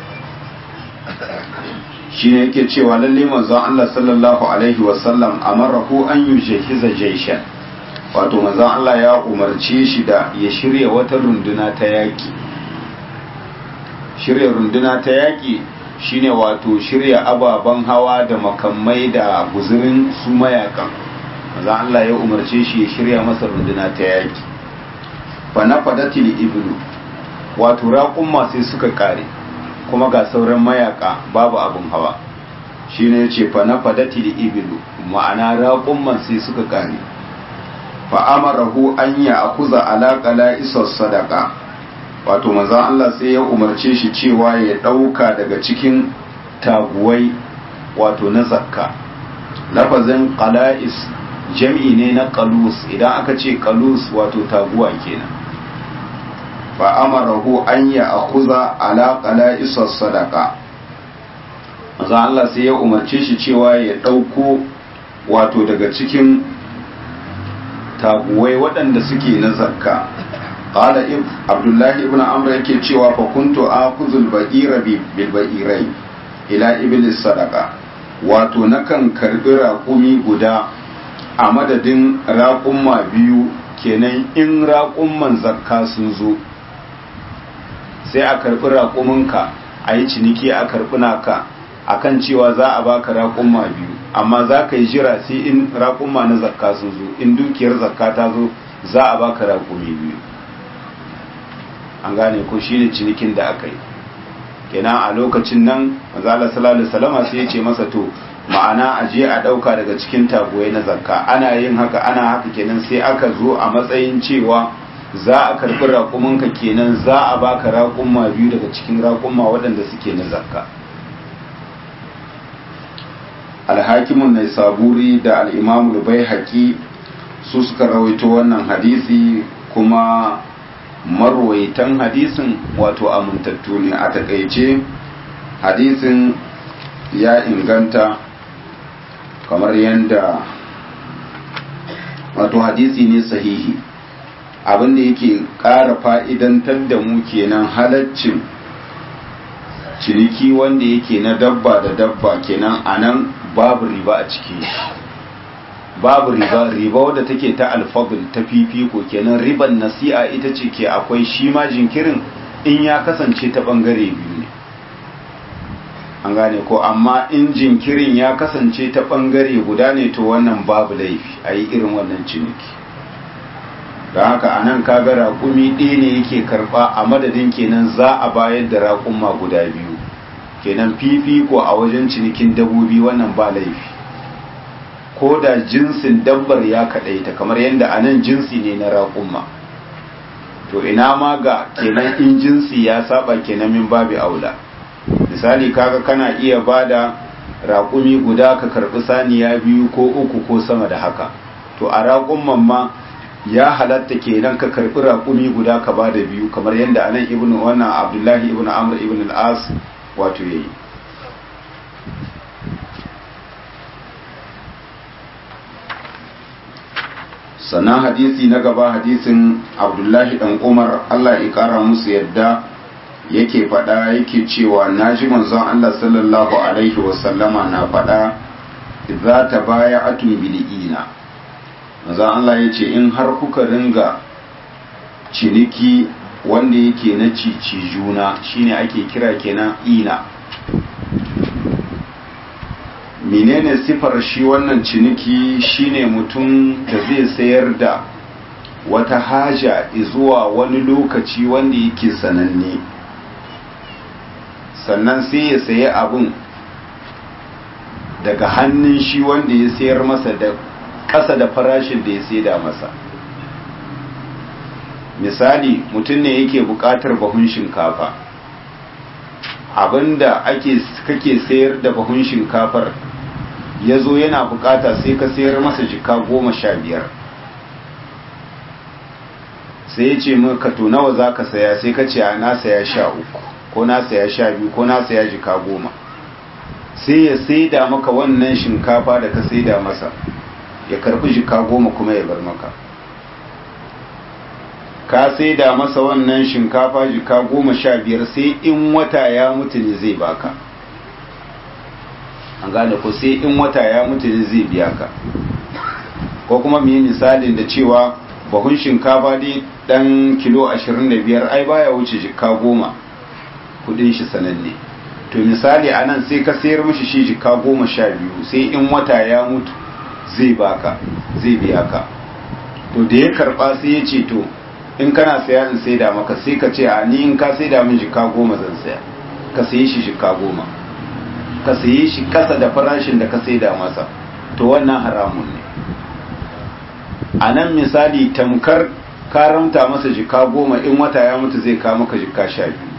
shine yake cewa lalle manzon Allah sallallahu alaihi wasallam amarahu an yujhiza jayshan wato manzon Allah ya umarce shi da ya shirya wata runduna ta yaki shirya runduna ta yaki shine wato shirya ababen hawa da makamai da guzurin su mayakan manzon Allah ya umarce shi ya shirya masa runduna ta yaki fa na fadatil ibnu wato raƙumma sai suka kare kuma ga sauran mayaka babu abin hawa shi ne ce fa na fadati da ibilu ma'ana raƙumman sai suka kare fa amarahu an ya akuza alaƙala isar sadaka wato maza Allah sai ya umarce shi cewa ya ɗauka daga cikin taguwai wato na zakka lafazin qala'is jam'i ne na qalus idan aka ce qalus wato taguwa kenan fa'amarahu an ya akuza alaƙala isar sadaka maza Allah sai ya umarce shi cewa ya ɗauko wato daga cikin taguwai waɗanda suke na zakka ƙala abdullahi ibn amr yake cewa fa kuntu akuzul ba'ira bil ba'irai ila iblis sadaka wato nakan karbi raƙumi guda a madadin raƙumma biyu kenan in raƙumman zakka sun zo sai a karbi raƙuminka a yi ciniki a karbi naka akan cewa za a baka raƙumma biyu amma za ka yi jira sai in raƙumma na zakka sun zo in dukiyar zakka ta zo za a baka raƙumi biyu an gane ko shine cinikin da aka yi kenan a lokacin nan mazala sallallahu alaihi wasallam sai ya ce masa to ma'ana a je a dauka daga cikin tagoye na zakka ana yin haka ana haka kenan sai aka zo a matsayin cewa za a karbi raƙumanka kenan za a baka raƙumma biyu daga cikin raƙumma waɗanda suke na zakka alhakimun na saburi da al'imamu bai haƙi su suka rawaito wannan hadisi kuma marwaitan hadisin wato amintattu ne a takaice hadisin ya inganta kamar yadda wato hadisi ne sahihi abinda yake ƙara fa'idantar da mu kenan halaccin ciniki wanda yake na dabba da dabba kenan a nan babu riba a ciki babu riba riba wadda take ta alfadul ta fifiko kenan riban nasi'a ita ce ke akwai shi ma jinkirin in ya kasance ta bangare biyu ne an gane ko amma in jinkirin ya kasance ta bangare guda ne to wannan babu laifi a yi irin wannan ciniki da haka a nan kaga raƙumi ɗaya ne yake karɓa a madadin kenan za a bayar da raƙuma guda biyu kenan fifiko a wajen cinikin dabbobi wannan ba laifi ko da jinsin dabbar ya kaɗaita kamar yadda a nan jinsi ne na raƙumma to ina ma ga kenan in jinsi ya saba kenan min babi aula misali kaga kana iya bada raƙumi guda ka karɓi saniya biyu ko uku ko sama da haka to a raƙumman ma ya halatta kenan ka karɓi raƙumi guda ka bada biyu kamar yadda anan ibnu wannan abdullahi ibnu amr ibn al-as wato yayi sannan hadisi na gaba hadisin abdullahi dan umar allah ya kara musu yadda yake faɗa yake cewa na ji manzon allah sallallahu alaihi wasallama na faɗa za ta baya atun bili'ina manzon allah ya ce in har kuka ringa ciniki wanda yake na cici juna shine ake kira kenan ina menene sifar shi wannan ciniki shine mutum da zai sayar da wata haja zuwa wani lokaci wanda yake sananne sannan sai ya sayi abun daga hannun shi wanda ya sayar masa da ƙasa da farashin da ya saida masa misali mutum ne yake buƙatar bahun shinkafa abinda ake kake sayar da bahun shinkafar ya zo yana bukata sai ka sayar masa jika goma sha biyar sai ya ce maka to nawa za ka saya sai ka ce a na saya sha uku ko na saya sha biyu ko na saya jika goma sai ya saida maka wannan shinkafa da ka saida masa ya karbi jika goma kuma ya bar maka ka saida masa wannan shinkafa jika goma sha biyar sai in wata ya mutu ne zai baka an gane ko sai in wata ya mutu ne zai biya ka ko kuma mu yi misalin da cewa bahun shinkafa dai dan kilo 25 ai baya wuce jika goma kudin shi sananne to misali a nan sai ka sayar mishi shi jika goma sha biyu sai in wata ya mutu zai baka zai biya ka to da ya karba sai ya ce to in kana saya in saida maka sai ka ce a ni in ka saida min jika goma zan saya ka sayi shi jika goma ka saye shi kasa da farashin da ka saida masa to wannan haramun ne a nan misali tamkar karamta masa jika goma in wata ya mutu zai kama ka jika sha biyu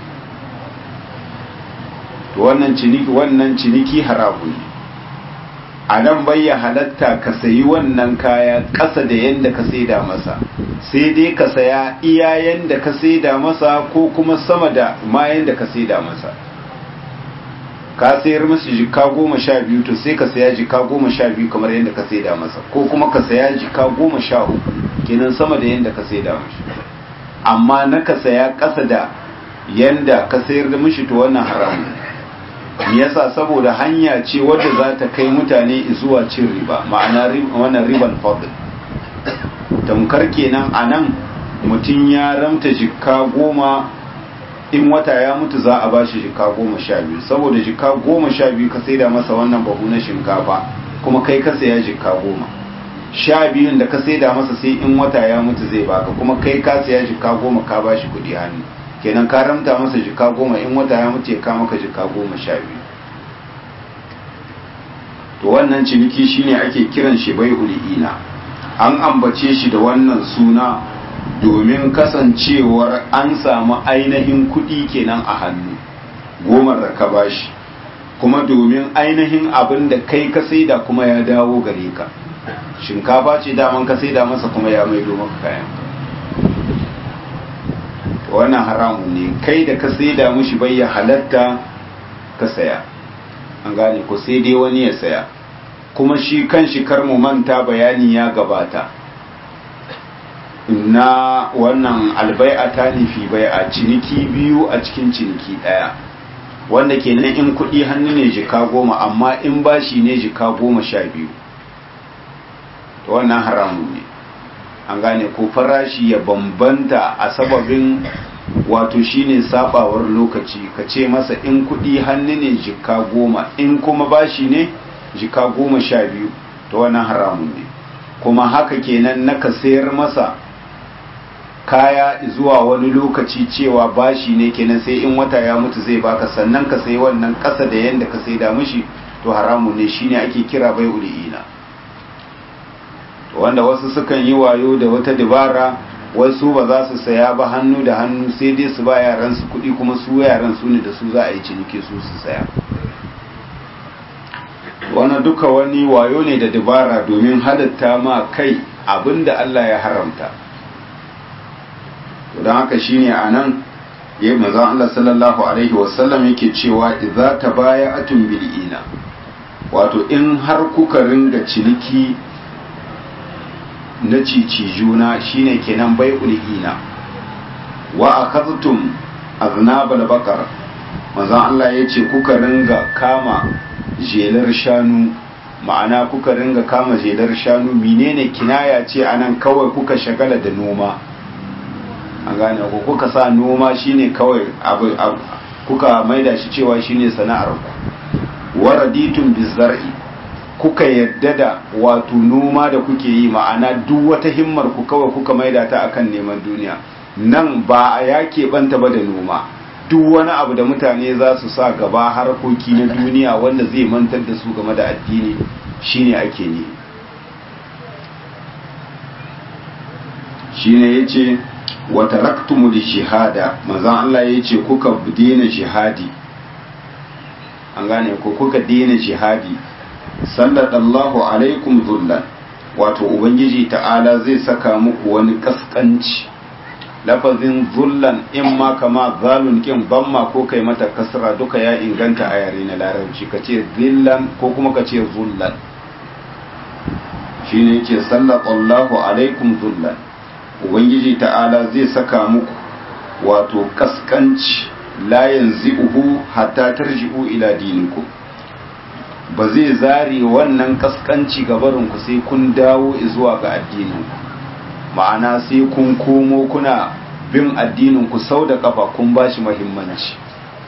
to wannan ciniki wannan ciniki haramun ne a nan bayya halatta ka sayi wannan kaya ƙasa da yadda ka saida masa sai dai ka saya iya yadda ka saida masa ko kuma sama da ma yadda ka saida masa ka sayar masa jika goma sha biyu to sai ka saya jika goma sha biyu kamar yadda ka saida masa ko kuma ka saya jika goma sha uku kenan sama da yadda ka saida mashi amma na ka saya ƙasa da yadda ka sayar da mishi to wannan haramun me yasa saboda hanya ce wadda za ta kai mutane zuwa cin riba ma'ana wannan riban fadl tamkar kenan a nan mutum ya ramta jika goma in wata ya mutu za a bashi jika goma sha biyu saboda jika goma sha biyu ka saida masa wannan bahu na shinkafa kuma kai ka saya jika goma sha biyun da ka saida masa sai in wata ya mutu zai baka kuma kai ka saya jika goma ka ba shi kudi hannu kenan ka ramta masa jika goma in wata ya mutu ya ka maka jika goma sha biyu to wannan ciniki shine ake kiran shi bai ul'ina an ambace shi da wannan suna domin kasancewar an samu ainihin kudi kenan a hannu goma da ka bashi kuma domin ainihin abin da kai ka saida kuma ya dawo gare ka shinkafa ce daman ka saida masa kuma ya maido maka kayan wannan haramun ne kai da ka saida mushi bai ya halatta ka saya an gane ko sai dai wani ya saya kuma shi kan shi kar mu manta bayani ya gabata na wannan albai'ata ne fi bai'a ciniki biyu a cikin ciniki ɗaya wanda kenan in kuɗi hannu ne jika goma amma in bashi ne jika goma sha biyu to wannan haramun ne an gane ko farashi ya bambanta a sababin wato shine sabawar lokaci ka ce masa in kuɗi hannu ne jika goma in kuma bashi ne jika goma sha biyu to wannan haramun ne kuma haka kenan na ka sayar masa kaya zuwa wani lokaci cewa bashi ne kenan sai in wata ya mutu zai baka sannan ka sai wannan ƙasa da yanda ka sai da mishi to haramun ne shine ake kira bai ul'ina wanda wasu sukan yi wayo da wata dabara wasu ba za su saya ba hannu da hannu sai dai su ba yaran su kuɗi kuma su yaran su ne da su za a yi ciniki su su saya wannan duka wani wayo ne da dabara domin halatta ma kai abinda Allah ya haramta don haka shine a nan ya manzan Allah sallallahu Alaihi wasallam yake cewa idza ta baya atun bil'ina wato in har kuka ringa ciniki na cici juna shine kenan bai ul'ina wa akaztum aznabal bakar manzan Allah ya ce kuka ringa kama jelar shanu ma'ana kuka ringa kama jelar shanu menene kinaya ce anan kawai kuka shagala da noma an gane ko kuka sa noma shine kawai abu kuka maida shi cewa shine sana'ar ku waraditun bizar'i kuka yadda da wato noma da kuke yi ma'ana duk wata himmar ku kawai kuka maida ta akan neman duniya nan ba a yake banta ba da noma duk wani abu da mutane za su sa gaba harkoki na duniya wanda zai mantar da su game da addini shine ake ne shine yace wa taraktumul jihada manzon Allah yace kuka daina jihadi an gane ko kuka daina jihadi sallallahu alaikum dhullan wato ubangiji ta'ala zai saka muku wani kaskanci lafazin zullan in ma kama zalun kin bamma ko kai mata kasra duka ya inganta a yare na larabci kace zillan ko kuma kace zullan shine yake sallallahu alaikum zullan ubangiji ta'ala zai saka muku wato kaskanci la yanzi'uhu hatta tarji'u ila dinikum ba zai zare wannan kaskanci gabarinku sai kun dawo zuwa ga addininku ma'ana sai kun komo kuna bin addininku sau da kafa kun ba shi mahimmanci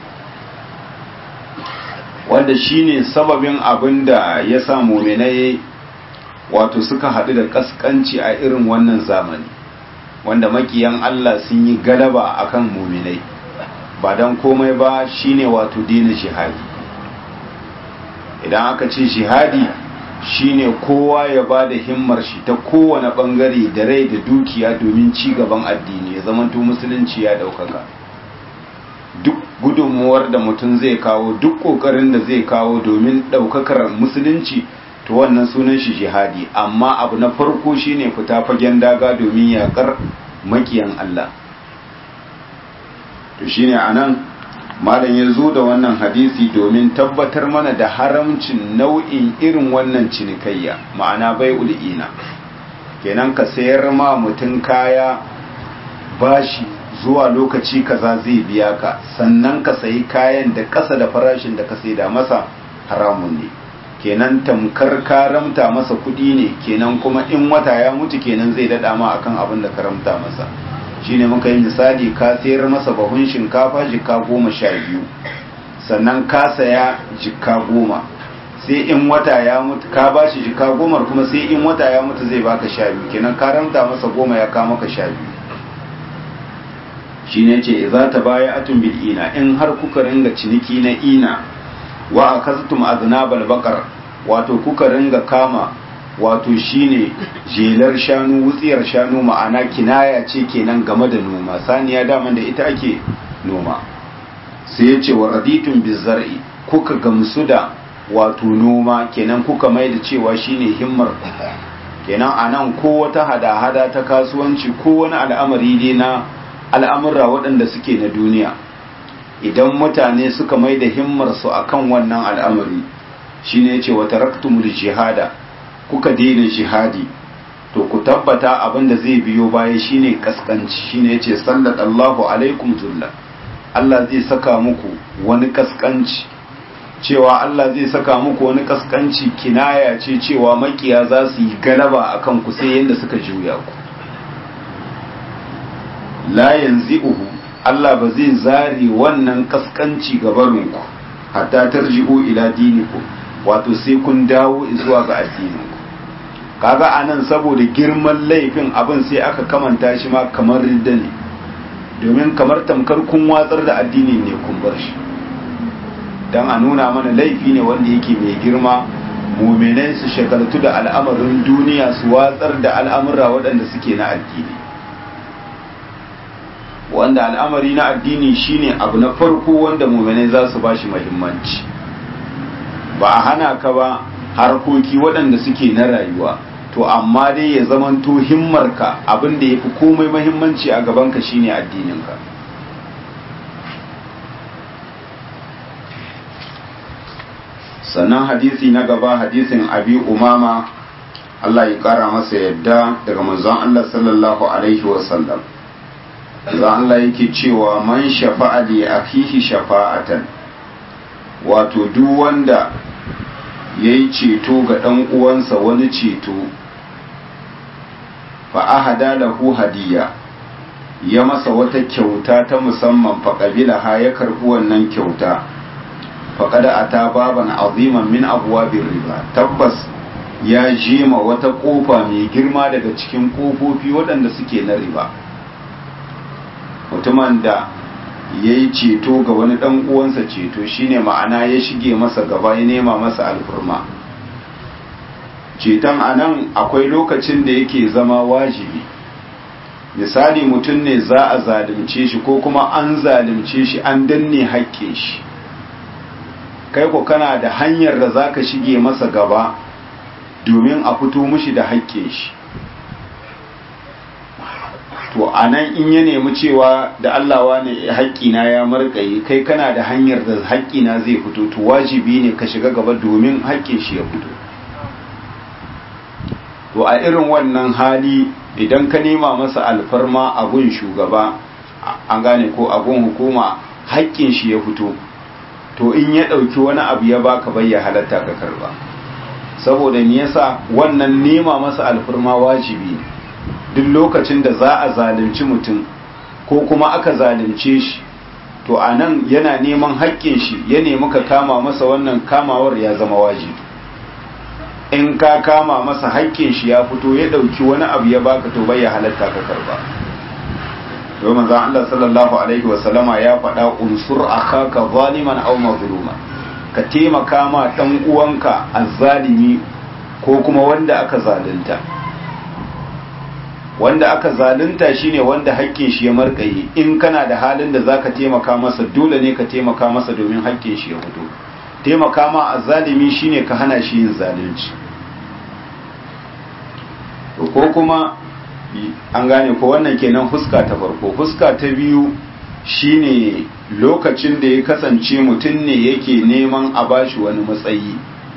wanda shine sababin abin da ya sa muminai wato suka haɗu da kaskanci a irin wannan zamani wanda makiyan Allah sun yi galaba akan muminai ba don komai ba shine wato dina jihadi idan aka ce jihadi shine kowa ya ba da himmar shi ta kowane bangare da rai da dukiya domin ci gaban addini ya zamanto musulunci ya daukaka duk gudunmuwar da mutum zai kawo duk kokarin da zai kawo domin daukakar musulunci to wannan sunan shi jihadi amma abu na farko shine fita fagen daga domin yakar makiyan Allah to shine anan malam ya zo da wannan hadisi domin tabbatar mana da haramcin nau'in irin wannan cinikayya ma'ana bai ul'ina kenan ka sayar ma mutum kaya bashi zuwa lokaci kaza zai biya ka sannan ka sayi kayan da ƙasa da farashin da ka saida masa haramun ne kenan tamkar ka ramta masa kuɗi ne kenan kuma in wata ya mutu kenan zai daɗa ma akan abin da ka ramta masa shine muka yi misali ka sayar masa bahun shinkafa jika goma sha biyu sannan ka saya jika goma sai in wata ya mutu ka ba shi jika gomar kuma sai in wata ya mutu zai baka sha biyu kenan ka ranta masa goma ya kama ka sha biyu shi ne ce za ta baya atun bil ina in har kuka ringa ciniki na ina wa akaztum aznabal baqar wato kuka ringa kama wato shine jelar shanu wutsiyar shanu ma'ana kinaya ce kenan game da noma saniya daman da ita ake noma sai ya ce wa raditun bizar'i kuka gamsu da wato noma kenan kuka mai da cewa shine himmar kenan anan ko wata hada-hada ta kasuwanci ko wani al'amari ne na al'amura waɗanda suke na duniya idan mutane suka mai da himmarsu akan wannan al'amari shine ya ce wa taraktumul jihada kuka daina jihadi to ku tabbata abin da zai biyo baya shine kaskanci shine yace sallallahu alaikum zulla Allah zai saka muku wani kaskanci cewa Allah zai saka muku wani kaskanci kinaya ce cewa makiya za su yi galaba akan ku sai yanda suka juya ku la yanzi'uhu Allah ba zai zari wannan kaskanci gabarinku hatta tarji'u ila dinikum wato sai kun dawo zuwa ga addininku kaga anan saboda girman laifin abin sai aka kamanta shi ma kamar ridda ne domin kamar tamkar kun watsar da addini ne kun bar shi don a nuna mana laifi ne wanda yake mai girma muminai su shagaltu da al'amarin duniya su watsar da al'amura waɗanda suke na addini wanda al'amari na addini shine abu na farko wanda muminai za su ba shi muhimmanci ba a hana ka ba harkoki waɗanda suke na rayuwa to amma dai ya zamanto himmarka abin da ya fi komai mahimmanci a gabanka shine addininka sannan hadisi na gaba hadisin abi umama Allah ya kara masa yadda daga manzon Allah sallallahu alaihi wasallam zan Allah yake cewa man shafa'a li akhihi shafa'atan wato duk wanda ya yi ceto ga ɗan uwansa wani ceto fa'ahada lahu hadiya ya masa wata kyauta ta musamman faƙabila ha ya karɓi wannan kyauta faƙada a ta baban aziman min abuwa riba tabbas ya jima wata ƙofa mai girma daga cikin ƙofofi waɗanda suke na riba mutumin da ya yi ceto ga wani ɗan uwansa ceto shine ma'ana ya shige masa gaba ya nema masa alfurma ceton a nan akwai lokacin da yake zama wajibi misali mutum ne za a zalimce shi ko kuma an zalimce shi an danne haƙƙin shi kai ko kana da hanyar da za ka shige masa gaba domin a fito mushi da haƙƙin shi to a nan in ya nemi cewa da Allah wane haƙƙina ya marƙaye kai kana da hanyar da haƙƙina zai fito to wajibi ne ka shiga gaba domin haƙƙin shi ya fito to a irin wannan hali idan ka nema masa alfarma a gun shugaba an gane ko a gun hukuma haƙƙin shi ya fito to in ya ɗauki wani abu ya baka bai ya halatta ka karba saboda me yasa wannan nema masa alfarma wajibi ne duk lokacin da za a zalunci mutum ko kuma aka zalunce shi to a nan yana neman haƙƙin shi ya nemi ka kama masa wannan kamawar ya zama wajibi in ka kama masa haƙƙin shi ya fito ya ɗauki wani abu ya baka to bai ya halatta ka karba domin zan Allah sallallahu alaihi wasallama ya faɗa unsur akhaka zaliman aw mazluma ka taimaka ma dan uwanka azzalimi ko kuma wanda aka zalunta wanda aka zalunta shine wanda haƙƙin shi ya markaye in kana da halin da zaka taimaka masa dole ne ka taimaka masa domin haƙƙin shi ya fito taimaka ma azzalimi shine ka hana shi yin zalunci ko kuma an gane ko wannan kenan fuska ta farko fuska ta biyu shine lokacin da ya kasance mutum ne yake neman a bashi wani matsayi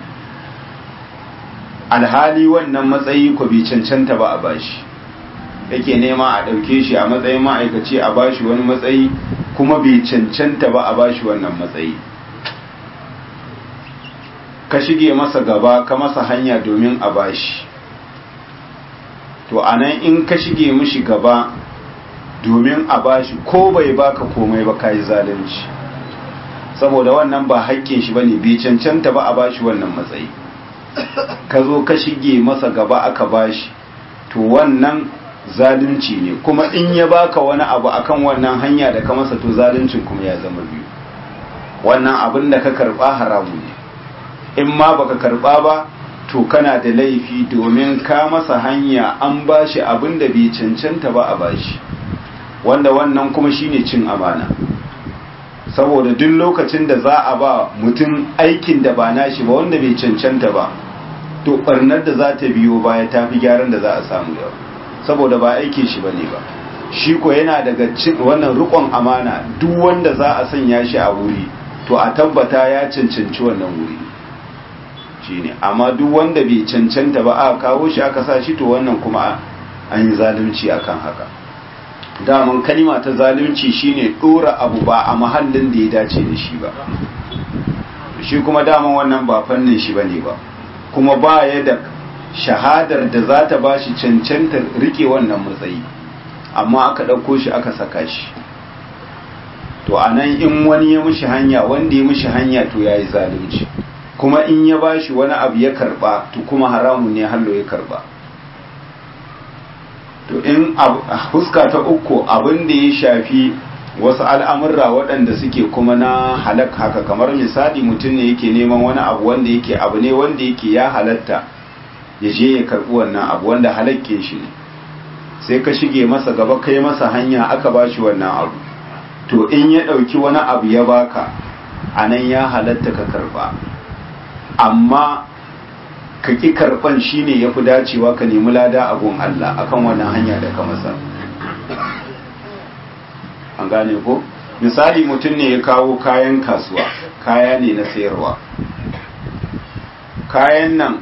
alhali wannan matsayi ko bai cancanta ba a bashi yake nema a ɗauke shi a matsayin ma'aikaci a bashi wani matsayi kuma bai cancanta ba a bashi wannan matsayi ka shige masa gaba ka masa hanya domin a bashi to anan in ka shige mishi gaba domin a bashi ko bai baka komai ba kayi zalunci saboda wannan ba haƙƙin shi bane bai cancanta ba a bashi wannan matsayi ka zo ka shige masa gaba aka bashi to wannan zalunci ne kuma in ya baka wani abu akan wannan hanya da ka masa to zaluncin kuma ya zama biyu wannan abin da ka karba haramu ne in ma baka karba ba to kana da laifi domin ka masa hanya an bashi abin da bai cancanta ba a bashi wanda wannan kuma shine cin amana saboda duk lokacin da za a ba mutum aikin da ba nashi ba wanda bai cancanta ba to barnar da za ta biyo baya ta fi gyaran da za a samu yau saboda ba aikin shi bane ba shi ko yana daga wannan rikon amana duk wanda za a sanya shi a wuri to a tabbata ya cancanci wannan wuri shine amma duk wanda bai cancanta ba aka kawo shi aka sa shi to wannan kuma an yi zalunci akan haka daman kalima ta zalunci shine dora abu ba a mahallin da ya dace da shi ba shi kuma daman wannan ba fannin shi bane ba kuma ba ya da shahadar da za ta ba shi cancantar rike wannan matsayi amma aka ɗauko shi aka saka shi to a nan in wani ya mishi hanya wanda ya mishi hanya to ya yi zalunci kuma in ya ba shi wani abu ya karba to kuma haramun ne hallo ya karba to in huska ta uku abin da ya shafi wasu al'amurra waɗanda suke kuma na halak haka kamar misali mutum ne yake neman wani abu wanda yake abu ne wanda yake ya halatta ya je ya karɓi wannan abu wanda halakke shi ne sai ka shige masa gaba kai masa hanya aka ba shi wannan abu to in ya ɗauki wani abu ya baka a nan ya halatta ka karɓa amma ka ƙi karɓan shi ne ya fi dacewa ka nemi lada a gun Allah akan wannan hanya da ka masa an gane ko misali mutum ne ya kawo kayan kasuwa kaya ne na sayarwa kayan nan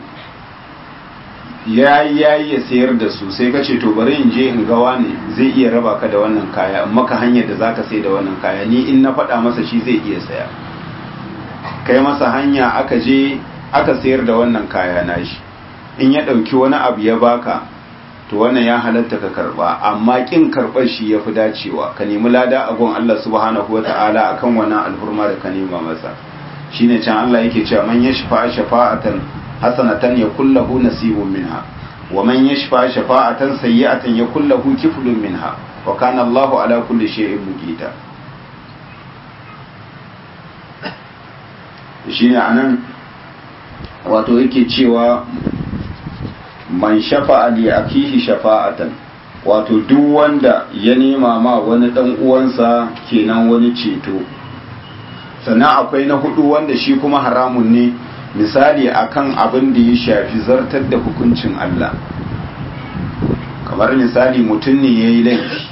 ya yi ya sayar da su sai ka ce to bari in je in gawa ne zai iya raba ka da wannan kaya maka hanyar da zaka sai da wannan kaya ni in na faɗa masa shi zai iya saya kai masa hanya aka je aka sayar da wannan kaya nashi in ya ɗauki wani abu ya baka to wannan ya halatta ka karba amma kin karbar shi yafi dacewa ka nemi lada a gon Allah subhanahu wata'ala akan wannan alhurma da ka nema masa shine can Allah yake cewa man yashfa shafa'atan hasanatan yakul lahu nasibun minha wa man yashfa shafa'atan sayyi'atan yakul lahu kiflun minha wa kana Allahu ala kulli shay'in muqita shine anan wato yake cewa man shafa'a li akihi shafa'atan wato duk wanda ya nema ma wani dan uwansa kenan wani ceto sannan akwai na hudu wanda shi kuma haramun ne misali akan abin da ya shafi zartar da hukuncin Allah kamar misali mutum ne ya yi laifi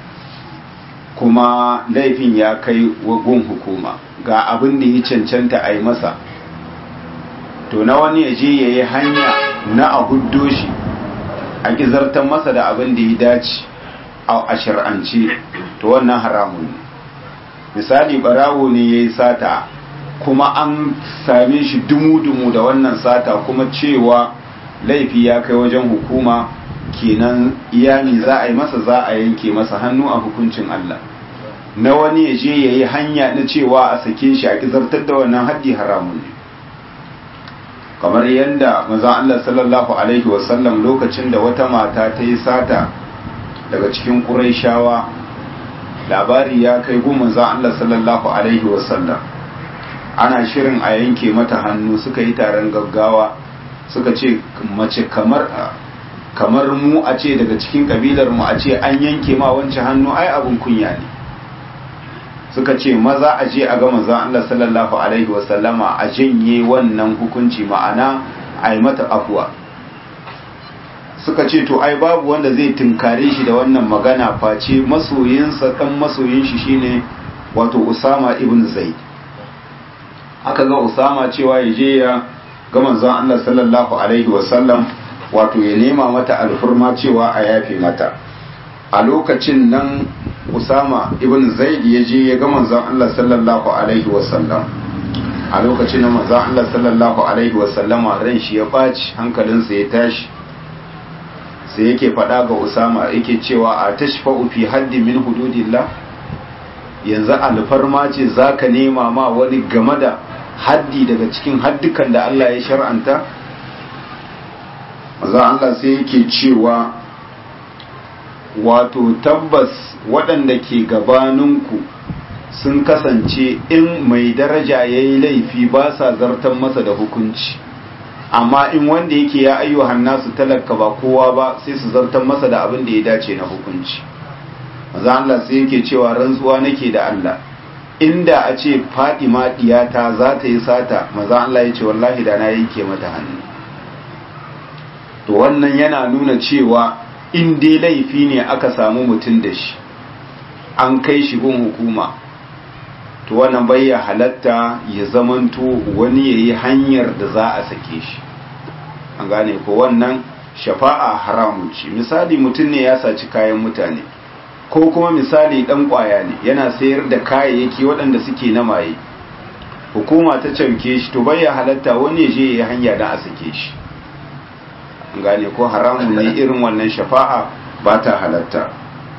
kuma laifin ya kai gun hukuma ga abin da ya cancanta a yi masa to na wani ya je ya yi hanya na a huddo shi a gizartar masa da abin da ya dace a shir'ance to wannan haramun ne misali barawo ne ya yi sata kuma an same shi dumu-dumu da wannan sata kuma cewa laifi ya kai wajen hukuma kenan iyami za a yi masa za a yanke masa hannu a hukuncin Allah na wani ya je ya yi hanya na cewa a sake shi a gizartar da wannan haddi haramun ne kamar yadda mazan Allah sallallahu Alaihi wasallam lokacin da wata mata ta yi sata daga cikin ƙuraishawa labari ya kai gun mazan Allah sallallahu Alaihi wasallam ana shirin a yanke mata hannu suka yi taron gaggawa suka ce mace kamar kamar mu a ce daga cikin kabilar mu a ce an yanke ma wancan hannu ai abun kunya ne suka ce maza a je a ga manzon Allah sallallahu alaihi wasallama a janye wannan hukunci ma'ana a yi mata afuwa suka ce to ai babu wanda zai tunkare shi da wannan magana face masoyinsa dan masoyin shi shine wato Usama ibn Zaid aka ga Usama cewa ya je ya ga manzon Allah sallallahu alaihi wasallam wato ya nema mata alfurma cewa a yafe mata a lokacin nan Usama ibn Zaid ya je ya ga manzon Allah sallallahu alaihi wasallam a lokacin da manzon Allah sallallahu alaihi wasallam ran shi ya baci hankalinsa ya tashi sai yake faɗa ga Usama yake cewa a tashfa'u fi haddi min hududillah yanzu alfarma ce za ka nema ma wani game da haddi daga cikin haddukan da Allah ya shar'anta maza Allah sai yake cewa wato tabbas waɗanda ke gabaninku sun kasance in mai daraja ya yi laifi ba sa zartan masa da hukunci amma in wanda yake ya ayyuhan nasu talaka ba kowa ba sai su zartan masa da abin da ya dace na hukunci maza Allah sai yake cewa rantsuwa nake da Allah inda a ce Fatima diyata za ta yi sata maza Allah ya ce wallahi da na yanke mata hannu to wannan yana nuna cewa in dai laifi ne aka samu mutum da shi an kai shi gun hukuma to wannan bai ya halatta ya zamanto wani ya yi hanyar da za a sake shi an gane ko wannan shafa'a haramun ce misali mutum ne ya saci kayan mutane ko kuma misali dan kwaya ne yana sayar da kayayyaki waɗanda suke na maye hukuma ta cauke shi to bai ya halatta wani ya je ya yi hanya don a sake shi an gane ko haramun ne irin wannan shafa'a ba ta halatta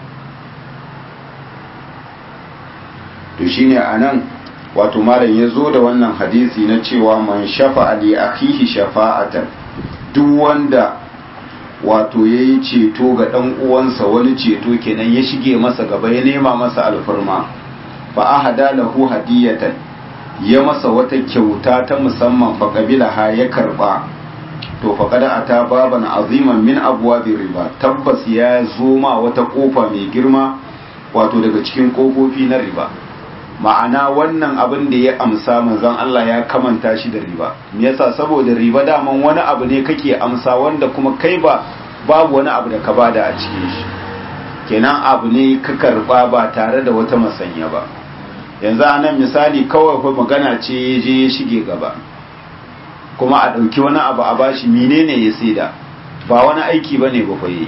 to shine anan wato malam ya zo da wannan hadisi na cewa man shafa'a li akhihi shafa'atan duk wanda wato yayi ceto ga dan uwansa wani ceto kenan ya shige masa gaba ya nema masa alfarma fa ahada lahu hadiyatan ya masa wata kyauta ta musamman fa qabilaha ya karba to fa kada ata baban aziman min abwabi riba tabbas ya zo ma wata kofa mai girma wato daga cikin kofofi na riba ma'ana wannan abin da ya amsa manzon Allah ya kamanta shi da riba me yasa saboda riba daman wani abu ne kake amsa wanda kuma kai ba babu wani abu da ka bada a cikin shi kenan abu ne ka karba ba tare da wata masanya ba yanzu anan misali kawai fa magana ce ya je ya shige gaba kuma a ɗauki wani abu a bashi menene ya saida ba wani aiki bane ba fa yi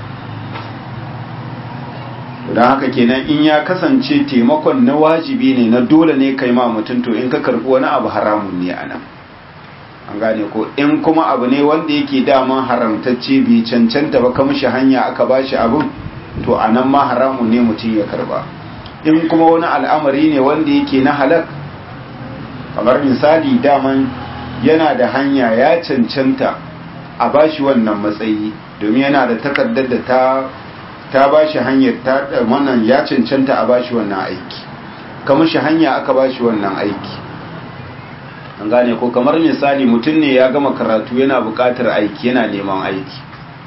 don haka kenan in ya kasance taimakon na wajibi ne na dole ne kai ma mutum to in ka karbi wani abu haramun ne anan an gane ko in kuma abu ne wanda yake daman haramtacce bai cancanta ba ka mishi hanya aka bashi abun to anan ma haramun ne mutum ya karba in kuma wani al'amari ne wanda yake na halak kamar misali daman yana da hanya ya cancanta a bashi wannan matsayi domin yana da takardar da ta ta ba shi hanyar ta wannan ya cancanta a ba shi wannan aiki kamar shi hanya aka ba shi wannan aiki an gane ko kamar misali mutum ne ya gama karatu yana buƙatar aiki yana neman aiki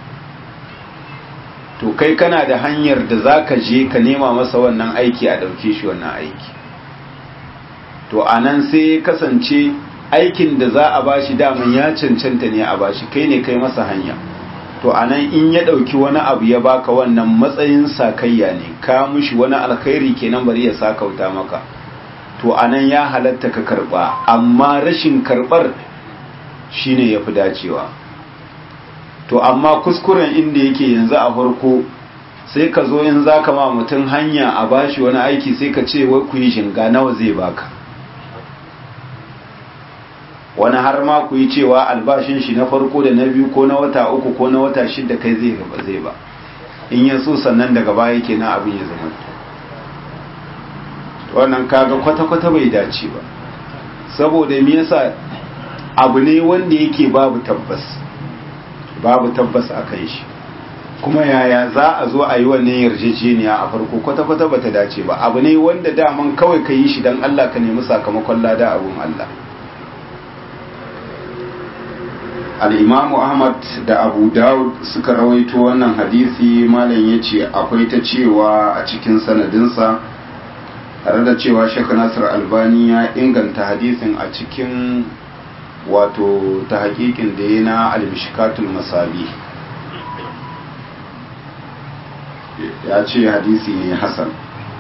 to kai kana da hanyar da za ka je ka nema masa wannan aiki a ɗauke shi wannan aiki to a nan sai kasance aikin da za a ba shi daman ya cancanta ne a ba shi kai ne kai masa hanya to anan in ya ɗauki wani abu ya baka wannan matsayin sakayya ne ka mushi wani alkhairi kenan bari ya sakauta maka to anan ya halatta ka karba amma rashin karbar shine yafi dacewa to amma kuskuren inda yake yanzu a farko sai ka zo in zaka ma mutum hanya a bashi wani aiki sai ka ce wai ku yi shinga nawa zai baka wani har ma ku yi cewa albashin shi na farko da na biyu ko na wata uku ko na wata shida kai zai gaba zai ba in ya so sannan daga baya kenan abin ya zama wannan kaga kwata-kwata bai dace ba saboda me yasa abu ne wanda yake babu tabbas babu tabbas a kan shi kuma yaya za a zo a yi wannan yarjejeniya a farko kwata-kwata bata dace ba abu ne wanda daman kawai ka yi shi don Allah ka nemi sakamakon lada abun Allah al'imamu ahmad da abu dawud suka rawaito wannan hadisi malam ya ce akwai ta cewa a cikin sanadinsa tare da cewa shek nasir albani ya inganta hadisin a cikin wato ta hakikin da ya na almishikatul masabi ya ce hadisi ne hasan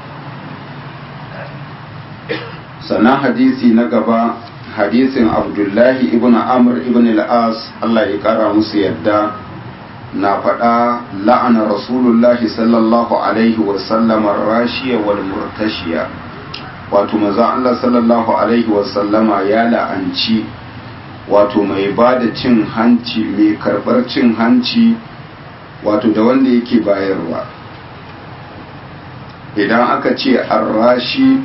sannan hadisi na gaba hadisin abdullahi ibn amr ibn al-as Allah ya kara musu yadda na faɗa la'ana rasulullahi sallallahu alaihi wasallam rashiya wal murtashiya wato maza Allah sallallahu alaihi wasallama ya la'anci wato mai ba da cin hanci mai karɓar cin hanci wato da wanda yake bayarwa idan aka ce arrashi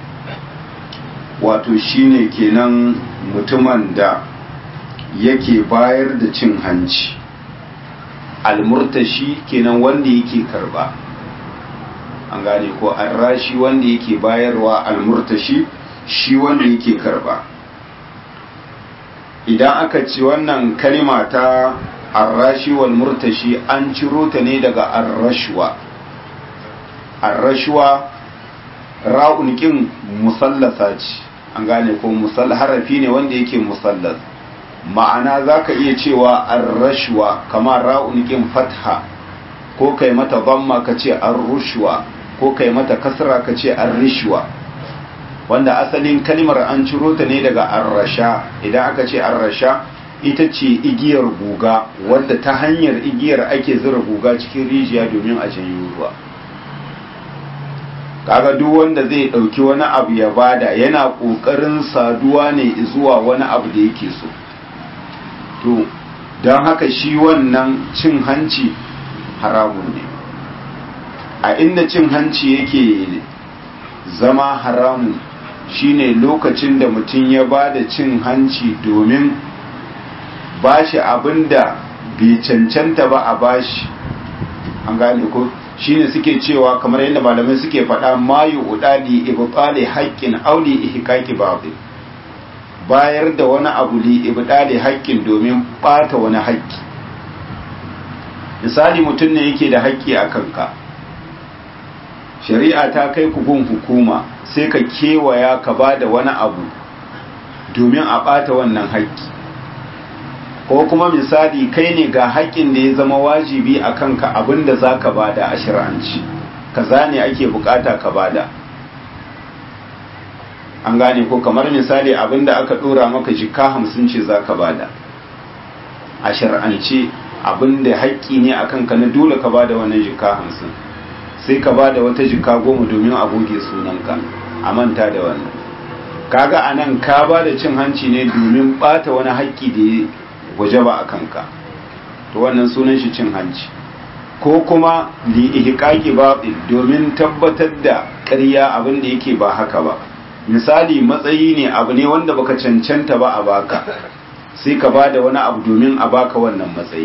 wato shine kenan mutumin da yake bayar da cin hanci almurtashi kenan wanda yake karba an gane ko arrashi wanda yake bayarwa almurtashi shi wanda yake karba idan aka ci wannan kalima ta arrashi wal murtashi an ciro ta ne daga arrashwa arrashwa ra'un kin musallasa ce an gane ko musall harafi ne wanda yake musallas ma'ana zaka iya cewa arrashwa kamar ra'un kin fatha ko kai mata dhamma kace arrushwa ko kai mata kasra kace arrishwa wanda asalin kalmar an ciro ta ne daga arrasha idan aka ce arrasha ita ce igiyar guga wadda ta hanyar igiyar ake zura guga cikin rijiya domin a janyo ruwa kaga duk wanda zai dauki wani abu ya bada yana kokarin saduwa ne zuwa wani abu da yake so to don haka shi wannan cin hanci haramun ne a inda cin hanci yake zama haramun shine lokacin da mutum ya ba da cin hanci domin bashi abinda bai cancanta ba a bashi an gane ko shine suke cewa kamar yadda malamai suke faɗa mayu udali ibtali haqqin auli ihqaqi babu bayar da wani abu li ibtali haqqin domin bata wani haƙƙi misali mutum ne yake da haƙƙi a kanka shari'a ta kai ku gun hukuma sai ka kewaya ka ba da wani abu domin a ɓata wannan haƙƙi ko kuma misali kai ne ga haƙƙin da ya zama wajibi a kanka abinda za ka ba da a shir'anci kaza ne ake bukata ka ba da an gane ko kamar misali abinda aka ɗora maka jika hamsin ce za ka ba da a shir'ance abinda haƙƙi ne a kanka na dole ka ba da wannan jika hamsin sai ka ba da wata jika goma domin a goge sunanka a manta da wannan kaga a nan ka ba da cin hanci ne domin bata wani haƙƙi da ya waje ba a kanka to wannan sunan shi cin hanci ko kuma li ihqaqi batil domin tabbatar da ƙarya abin da yake ba haka ba misali matsayi ne abu ne wanda baka cancanta ba a baka sai ka ba da wani abu domin a baka wannan matsayi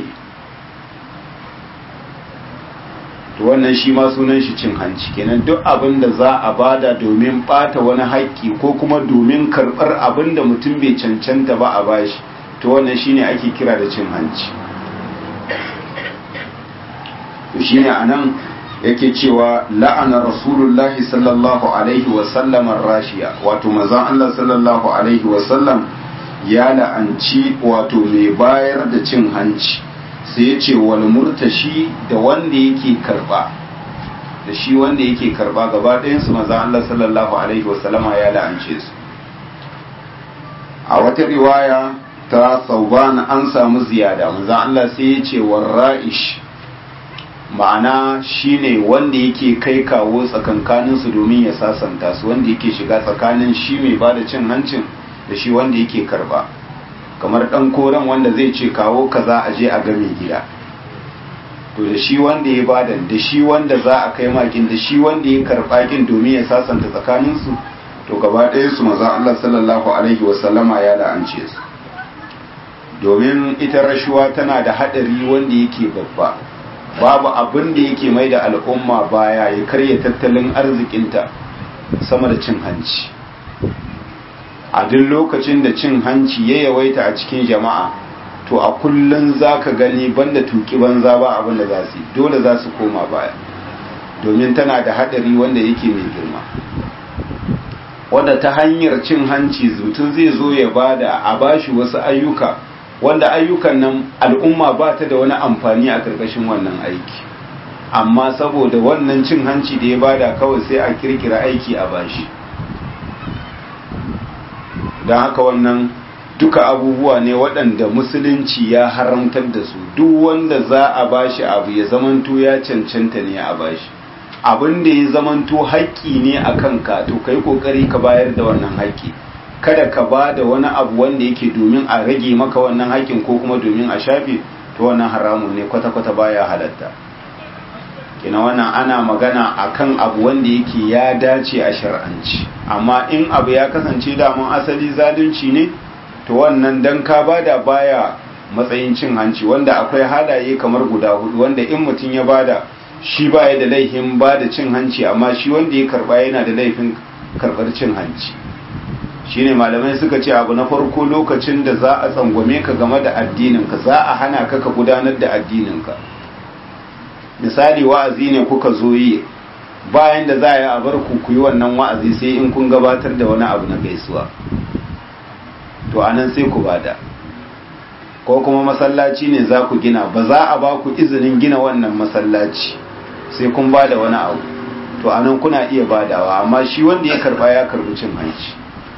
to wannan shi ma sunan shi cin hanci kenan duk abin da za a bada domin bata wani haƙƙi ko kuma domin karɓar abin da mutum bai cancanta ba a bashi to wannan shine ake kira da cin hanci to shine anan yake cewa la'ana rasulullahi sallallahu alaihi wa sallam rashiya wato manzon Allah sallallahu alaihi wa sallam ya la'anci wato mai bayar da cin hanci sai ya ce wal murtashi da wanda yake karba da shi wanda yake karba gaba ɗayan su manzon Allah sallallahu alaihi wa sallama ya la'ance su a wata riwaya ta sauban an samu ziyada manzon Allah sai ya ce warra'ish ma'ana shine wanda yake kai kawo tsakankaninsu domin ya sasanta su wanda yake shiga tsakanin shi mai ba da cin hancin da shi wanda yake karba kamar dan koren wanda zai ce kawo kaza a je a game gida to da shi wanda ya bada da shi wanda za a kai makin da shi wanda ya karba kin domin ya sasanta tsakaninsu to gaba ɗaya su maza Allah sallallahu alaihi wasallama ya la'ance su domin ita rashuwa tana da haɗari wanda yake babba babu abin da yake mai da al'umma baya ya karya tattalin arzikinta sama da cin hanci a duk lokacin da cin hanci ya yawaita a cikin jama'a to a kullum za ka gani banda tuki banza ba abin da za su dole za su koma baya domin tana da haɗari wanda yake mai girma wanda ta hanyar cin hanci mutum zai zo ya bada a bashi wasu ayyuka wanda ayyukan nan al'umma ba ta da wani amfani a ƙarƙashin wannan aiki amma saboda wannan cin hanci da ya bada kawai sai a kirkira aiki a bashi don haka wannan duka abubuwa ne waɗanda musulunci ya haramtar da su duk wanda za a bashi abu ya zamanto ya cancanta ne a bashi abin da ya zamanto haƙƙi ne a kanka to kai ƙoƙari ka bayar da wannan haƙƙi kada ka ba da wani abu wanda yake domin a rage maka wannan haƙƙin ko kuma domin a shafe to wannan haramun ne kwata-kwata baya halatta kina wannan ana magana akan abu wanda yake ya dace a shar'anci amma in abu ya kasance daman asali zalunci ne to wannan dan ka bada baya matsayin cin hanci wanda akwai halaye kamar guda hudu wanda in mutum ya bada shi baya da laifin bada cin hanci amma shi wanda ya karba yana da laifin karbar cin hanci shine malamai suka ce abu na farko lokacin da za a tsangwame ka game da addininka za a hana ka ka gudanar da addininka misali wa'azi ne kuka zo yi bayan da za a yi a bar ku ku yi wannan wa'azi sai in kun gabatar da wani abu na gaisuwa to anan sai ku bada ko kuma masallaci ne za ku gina ba za a ba ku izinin gina wannan masallaci sai kun bada wani abu to anan kuna iya badawa amma shi wanda ya karba ya karbi cin hanci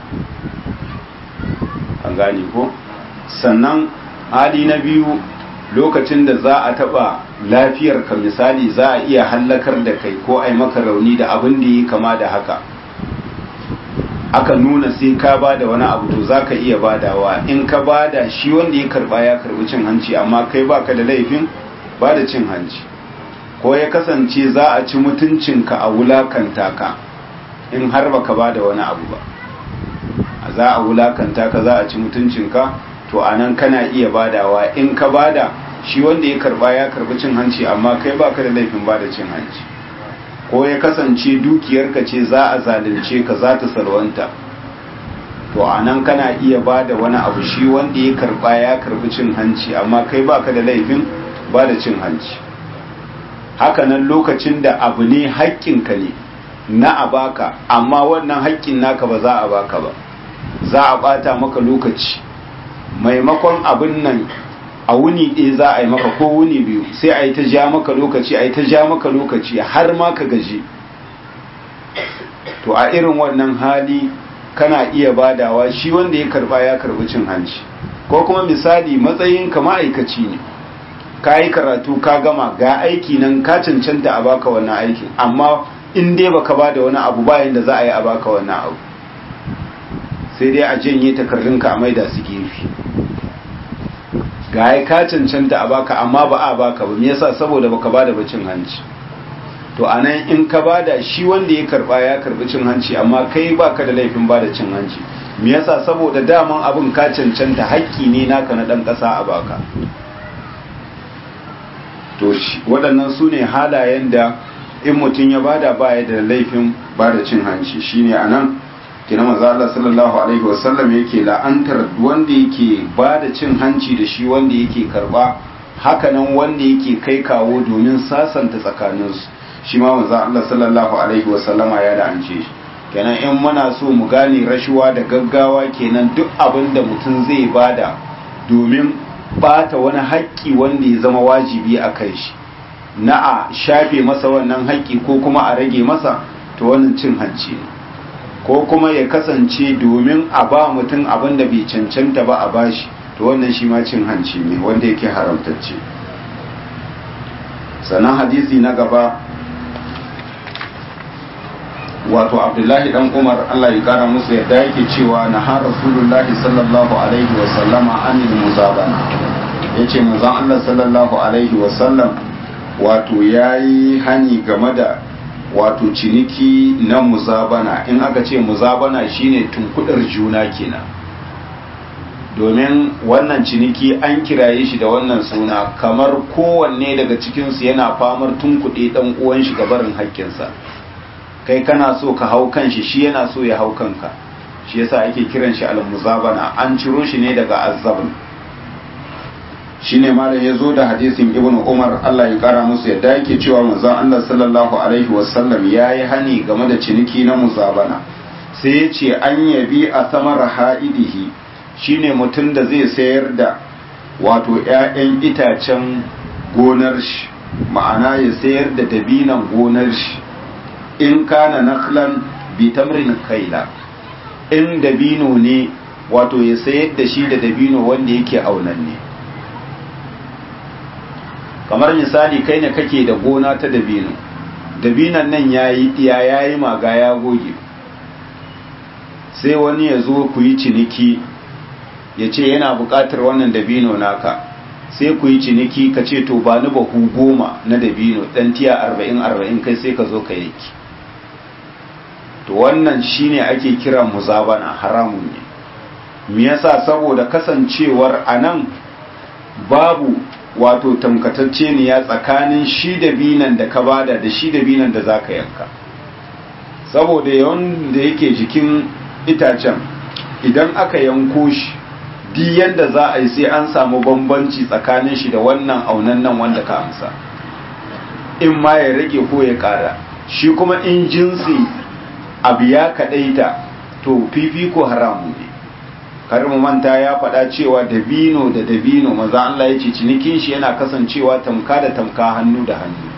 an gane ko sannan hali na biyu lokacin da za a taba lafiyarka misali za a iya hallakar da kai ko ai maka rauni da abin da yi kama da haka aka nuna sai ka ba da wani abu to za ka iya badawa in ka bada shi wanda ya karba ya karbi cin hanci amma kai baka da laifin ba da cin hanci ko ya kasance za a ci mutuncinka a wulakanta ka in har baka ba da wani abu ba za a wulakanta ka za a ci mutuncinka to anan kana iya badawa in ka bada shi wanda ya karba ya karbi cin hanci amma kai baka da laifin bada cin hanci ko ya kasance dukiyarka ce za a zalunce ka za ta salwanta to anan kana iya bada wani abu shi wanda ya karba ya karbi cin hanci amma kai baka da laifin bada cin hanci hakanan lokacin da abu ne haƙƙinka ne na a baka amma wannan haƙƙin naka ba za a baka ba za a bata maka lokaci maimakon abin nan a wuni ɗaya za a yi maka ko wuni biyu sai a yi ta ja maka lokaci a yi ta ja maka lokaci har ma ka gaji to a irin wannan hali kana iya badawa shi wanda ya karba ya karbi cin hanci ko kuma misali matsayin ka ma'aikaci ne ka yi karatu ka gama ga aiki nan ka cancanta a baka wannan aikin amma in dai baka bada wani abu bayan da za a yi a baka wannan abu sai dai a janye takardunka a maida su gefe ga ya ka cancanta a baka amma ba a baka ba me yasa saboda baka bada ba cin hanci to anan in ka bada shi wanda ya karba ya karbi cin hanci amma kai baka da laifin bada cin hanci me yasa saboda daman abin ka cancanta haƙƙi ne naka na dan ƙasa a baka to waɗannan su ne halayen da in mutum ya bada baya da laifin bada cin hanci shine anan kina manzo Allah sallallahu alaihi wasallam yake la'antar wanda yake ba da cin hanci da shi wanda yake karba hakanan wanda yake kai kawo domin sasanta tsakaninsu shi ma manzo Allah sallallahu alaihi wasallama ya la'ance shi kenan in muna so mu gane rashuwa da gaggawa kenan duk abin da mutum zai bada domin bata wani haƙƙi wanda ya zama wajibi a kai shi na a shafe masa wannan haƙƙi ko kuma a rage masa to wannan cin hanci ne ko kuma ya kasance domin a ba mutum abin da bai cancanta ba a bashi to wannan shi ma cin hanci ne wanda yake haramtacce sannan hadisi na gaba wato abdullahi dan umar allah ya kara musu yadda yake cewa na har rasulullahi sallallahu alaihi wasallama anil muzabana ya ce manzon allah sallallahu alaihi wasallam wato ya yi hani game da wato ciniki na muzabana in aka ce muzabana shine tunkudar juna kenan domin wannan ciniki an kiraye shi da wannan suna kamar kowanne daga cikinsu yana famar tunkuɗe ɗan uwan shi gabarin haƙƙinsa kai kana so ka hau kanshi shi yana so ya hau kanka shi yasa ake kiran shi al-muzabana an ciro shi ne daga azzabn shine malam ya zo da hadisin ibn umar Allah ya kara musu yadda yake cewa manzon Allah sallallahu alaihi wasallam ya yi hani game da ciniki na muzabana sai ya ce an yabi a samar ha'idihi shine mutum da zai sayar da wato 'ya'yan itacen gonar shi ma'ana ya sayar da dabinan gonar shi in kana naklan bi tamrin kaila in dabino ne wato ya sayar da shi da dabino wanda yake aunanne kamar misali kai ne kake da gona ta dabino dabinan nan yayi iya yayi maga ya goge sai wani ya zo ku yi ciniki ya ce yana buƙatar wannan dabino naka sai ku yi ciniki ka ce to ba ni bahu goma na dabino dan tiya arba'in arba'in kai sai ka zo ka yanki to wannan shine ake kira muzabana haramun ne me yasa saboda kasancewar anan babu wato tamkatacce ne ya tsakanin shi da binan da ka bada da shi da binan da zaka yanka saboda yawan da yake jikin itacen idan aka yanko shi di yanda za a yi sai an samu bambanci tsakanin shi da wannan aunan nan wanda ka amsa in ma ya rage ko ya kara shi kuma in jinsi abu ya kadaita to fifiko haramu ne kar mu manta ya faɗa cewa dabino da dabino maza Allah ya ce cinikin shi yana kasancewa tamka da tamka hannu da hannu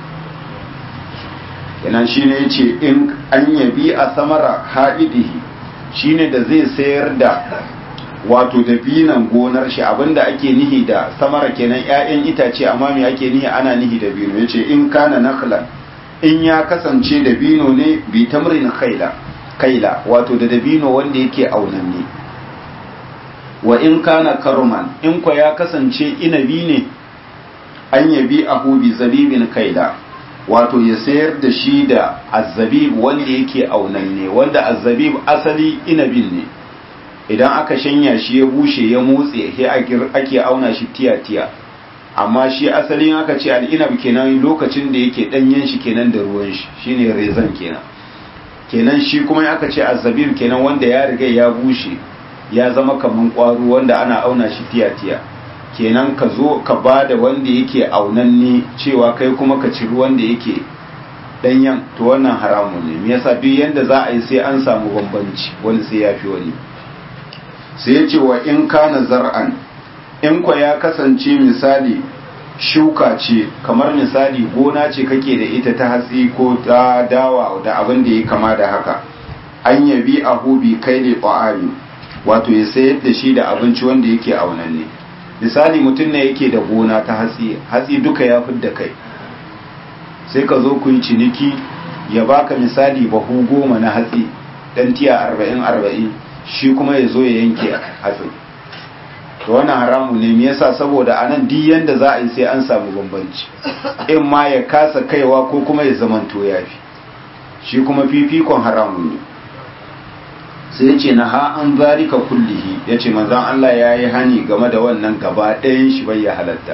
yana shi ne ya ce in an yabi a samara ha'idihi shi ne da zai sayar da wato dabinan gonar shi abinda ake nihi da samara kenan 'ya'yan itace amma me ake nihi ana nihi dabino ya ce in kana nakhlan in ya kasance dabino ne bi tamrin kaila kaila wato da dabino wanda yake aunanne wa in kana karman in kwa ya kasance inabi ne an yabi ahu bi zabibin kaila wato ya sayar da shi da azzabib wanda yake aunanne wanda azzabib asali inabin ne idan aka shanya shi ya bushe ya motse sai ake auna shi tiya-tiya amma shi asalin aka ce al'inab kenan lokacin da yake danyen shi kenan da ruwan shi shine rezan kenan kenan shi kuma aka ce azzabib kenan wanda ya riga ya bushe ya zama kaman kwaro wanda ana auna shi tiya-tiya kenan ka zo ka ba da wanda yake aunanne cewa kai kuma ka ciri wanda yake danyen to wannan haramun ne me yasa duk yanda za a yi sai an samu bambanci wani sai ya fi wani sai ya ce wa in kana zar'an in kwa ya kasance misali shuka ce kamar misali gona ce kake da ita ta hatsi ko ta dawa da abin da ya kama da haka an yabi a hubi kai ne ƙwa'ari wato ya sayar da shi da abinci wanda yake aunanne misali mutum ne yake da gona ta hatsi hatsi duka ya fidda kai sai ka zo ku yi ciniki ya baka misali bahu goma na hatsi dan tiya arba'in arba'in shi kuma ya zo ya yanke hatsin to wannan haramu ne me yasa saboda anan duk yanda za a yi sai an samu bambanci in ma ya kasa kaiwa ko kuma ya zamanto yafi shi kuma fifikon haramu ne sai ya ce na ha an zalika kullihi ya ce manzan Allah ya yi hani game da wannan gaba ɗayan shi bai ya halatta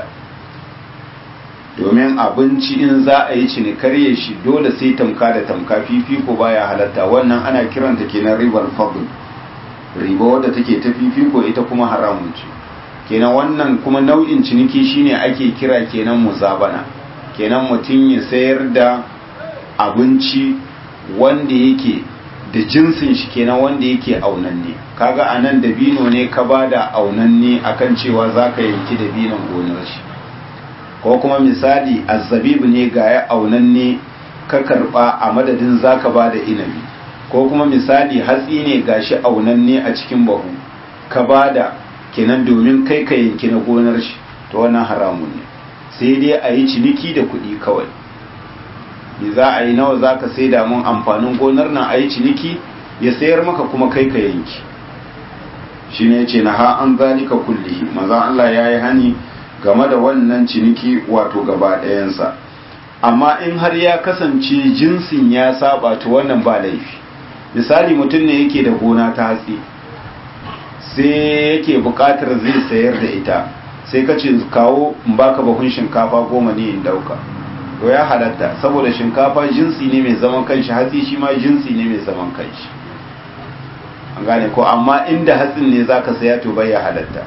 domin abinci in za a yi cinikarye shi dole sai tamka da tamka fifiko baya halatta wannan ana kiranta kenan ribar fadl riba wadda take ta fifiko ita kuma haramun ce kenan wannan kuma nau'in ciniki shine ake kira kenan muzabana kenan mutum ya sayar da abinci wanda yake da jinsin shi kenan wanda yake aunanne kaga anan dabino ne ka bada aunanne akan cewa zaka yanki dabinon gonar shi ko kuma misali azzabib ne ga ya aunanne ka karba a madadin zaka bada inabi ko kuma misali hatsi ne gashi aunanne a cikin bahu ka bada kenan domin kai ka yanki na gonar shi to wannan haramun ne sai dai a yi ciniki da kuɗi kawai ni za a yi nawa za ka sai mun amfanin gonar nan a yi ciniki ya sayar maka kuma kai ka yanki shi ne ce na ha an zalika kullihi maza Allah ya yi hani game da wannan ciniki wato gaba ɗayansa amma in har ya kasance jinsin ya saba to wannan ba laifi misali mutum ne yake da gona ta hatsi sai yake buƙatar zai sayar da ita sai ka ce kawo in baka bahun shinkafa goma ne in dauka to ya halatta saboda shinkafa jinsi ne mai zaman kanshi hatsi shi ma jinsi ne mai zaman kanshi an gane ko amma inda hatsin ne zaka saya to bai ya halatta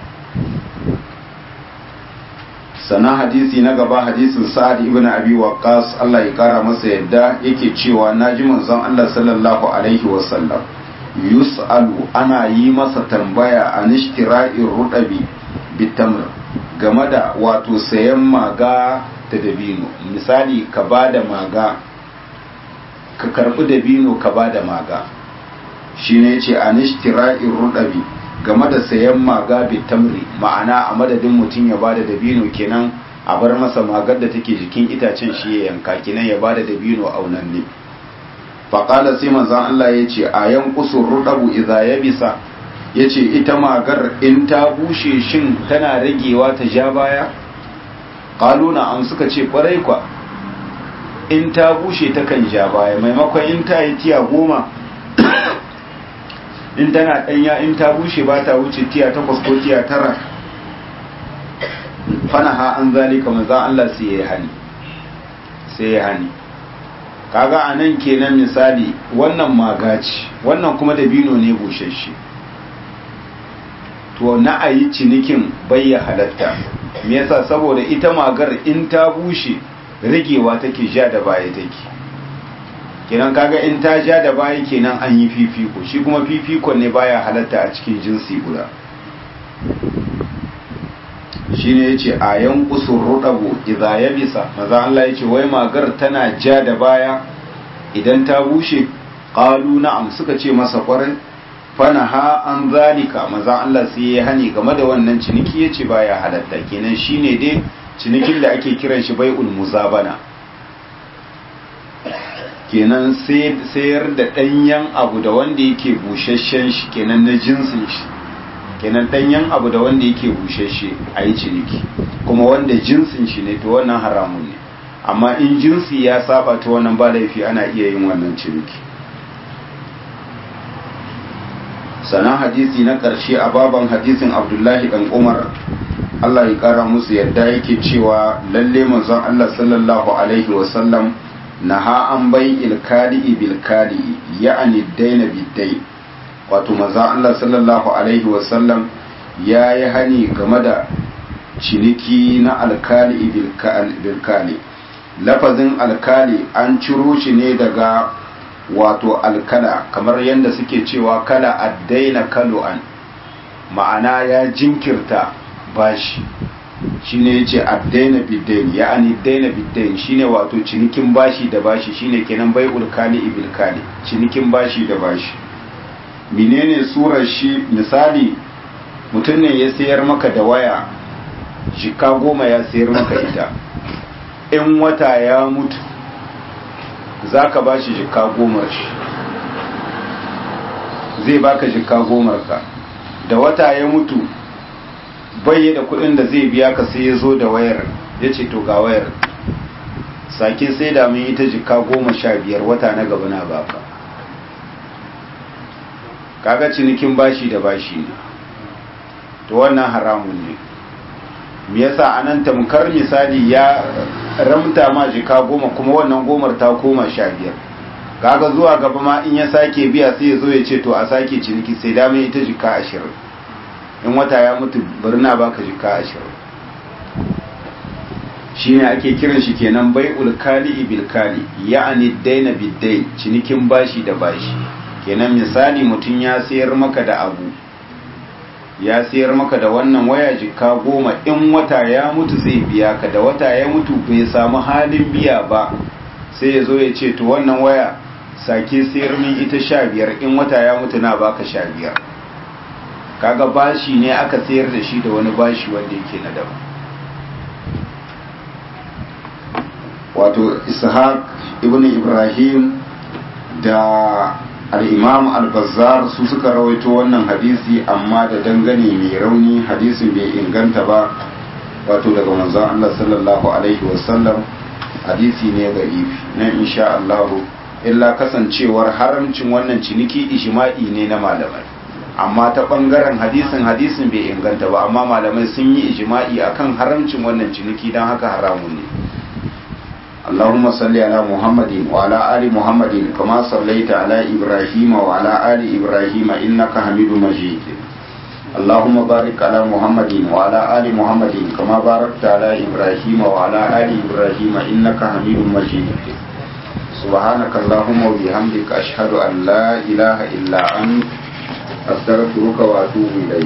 sana hadisi na gaba hadisin sa'ad ibn abi waqqas Allah ya kara masa yadda yake cewa naji manzon Allah sallallahu alaihi wasallam yus'alu ana yi masa tambaya an ishtira'ir rudabi bitamr game da wato sayan maga da dabino misali ka ba da maga ka karbi dabino ka ba da maga shi ne ce a nishtira'in rudabi game da sayan maga bitamri ma'ana a madadin mutum ya ba da dabino kenan a bar masa magar da take jikin itacen shi ya yanka kenan ya ba da dabino aunanne faƙala sai manzan Allah ya ce a yankusun rudabu iza ya bisa ya ce ita magar in ta bushe shin tana ragewa ta ja baya qalu na'am suka ce kwarai kwa in ta bushe ta kan ja baya maimakon in ta yi tiya goma in tana ɗanya in ta bushe ba ta wuce tiya takwas ko tiya tara fana ha an zalika maza Allah sai ya hani sai ya hani kaga a nan kenan misali wannan magaci wannan kuma dabino ne bushashe to na a yi cinikin bayya halatta me yasa saboda ita magar in ta bushe rigewa take ja da baya take kenan kaga in ta ja da baya kenan an yi fifiko shi kuma fifikon ne baya halatta a cikin jinsi guda shine yace ayan kusur rudabu idza yabisa maza Allah yace wai magar tana ja da baya idan ta bushe qalu na'am suka ce masa kwarai fana ha an zalika maza Allah sai ya hani game da wannan ciniki yace baya halatta kenan shine dai cinikin da ake kiran shi bai'ul muzabana kenan sayar da ɗanyen abu da wanda yake busasshen shi kenan na jinsin shi kenan ɗanyen abu da wanda yake busasshe a yi ciniki kuma wanda jinsin shi ne to wannan haramun ne amma in jinsi ya saba ta wannan ba laifi ana iya yin wannan ciniki sanan hadisi na ƙarshe a baban hadisin abdullahi ɗan umar Allah ya ƙara musu yadda yake cewa lalle manzon Allah sallallahu alaihi wasallam naha an bai ilkali bilkali ya'ani daina biddai wato manzon Allah sallallahu alaihi wasallam ya yi hani game da ciniki na alkali bilkali lafazin alkali an ciro shi ne daga wato alkala kamar yadda suke cewa kala addaina kalu'an ma'ana ya jinkirta bashi shine yace addaina biddain ya'ani daina biddain shine wato cinikin bashi da bashi shine kenan bai'ul kali ibil kali cinikin bashi da bashi menene surar shi misali mutum ne ya sayar maka da waya jika goma ya sayar maka ita in wata ya mutu zaka bashi jika gomar shi zai baka jika gomar ka da wata ya mutu bai da kudin da zai biya ka sai ya zo da wayar ya ce to ga wayar sake sai da mun ita jika goma sha biyar wata na gaba na baka kaga cinikin bashi da bashi ne to wannan haramun ne me yasa anan tamkar misali ya ramta ma jika goma kuma wannan gomar ta koma sha biyar kaga zuwa gaba ma in ya sake biya sai ya zo ya ce to a sake ciniki sai da mun ita jika ashirin in wata ya mutu birna baka jika ashirin shi ne ake kiran shi kenan bai ulkali ibilkali ya'ani daina biddai cinikin bashi da bashi kenan misali mutum ya sayar maka da abu ya sayar maka da wannan waya jika goma in wata ya mutu zai biya ka da wata ya mutu bai samu halin biya ba sai ya zo ya ce to wannan waya sake sayar min ita sha biyar in wata ya mutu na baka sha biyar kaga bashi ne aka sayar da shi da wani bashi wanda yake na daban wato ishaq ibn ibrahim da al-imam al-bazzar su suka rawaito wannan hadisi amma da dangane mai rauni hadisin bai inganta ba wato daga manzon Allah sallallahu alaihi wasallam hadisi ne ga ifi na insha Allah illa kasancewar haramcin wannan ciniki ijma'i ne na malamai amma ta bangaren hadisin hadisin bai inganta ba amma malamai sun yi ijma'i akan haramcin wannan ciniki don haka haramun ne اللهم صل على محمد وعلى آل محمد كما صليت على إبراهيم وعلى آل إبراهيم إنك حميد مجيد اللهم بارك على محمد وعلى آل محمد كما باركت على إبراهيم وعلى آل إبراهيم إنك حميد مجيد سبحانك اللهم وبحمدك أشهد أن لا إله إلا أنت أستغفرك وأتوب إليك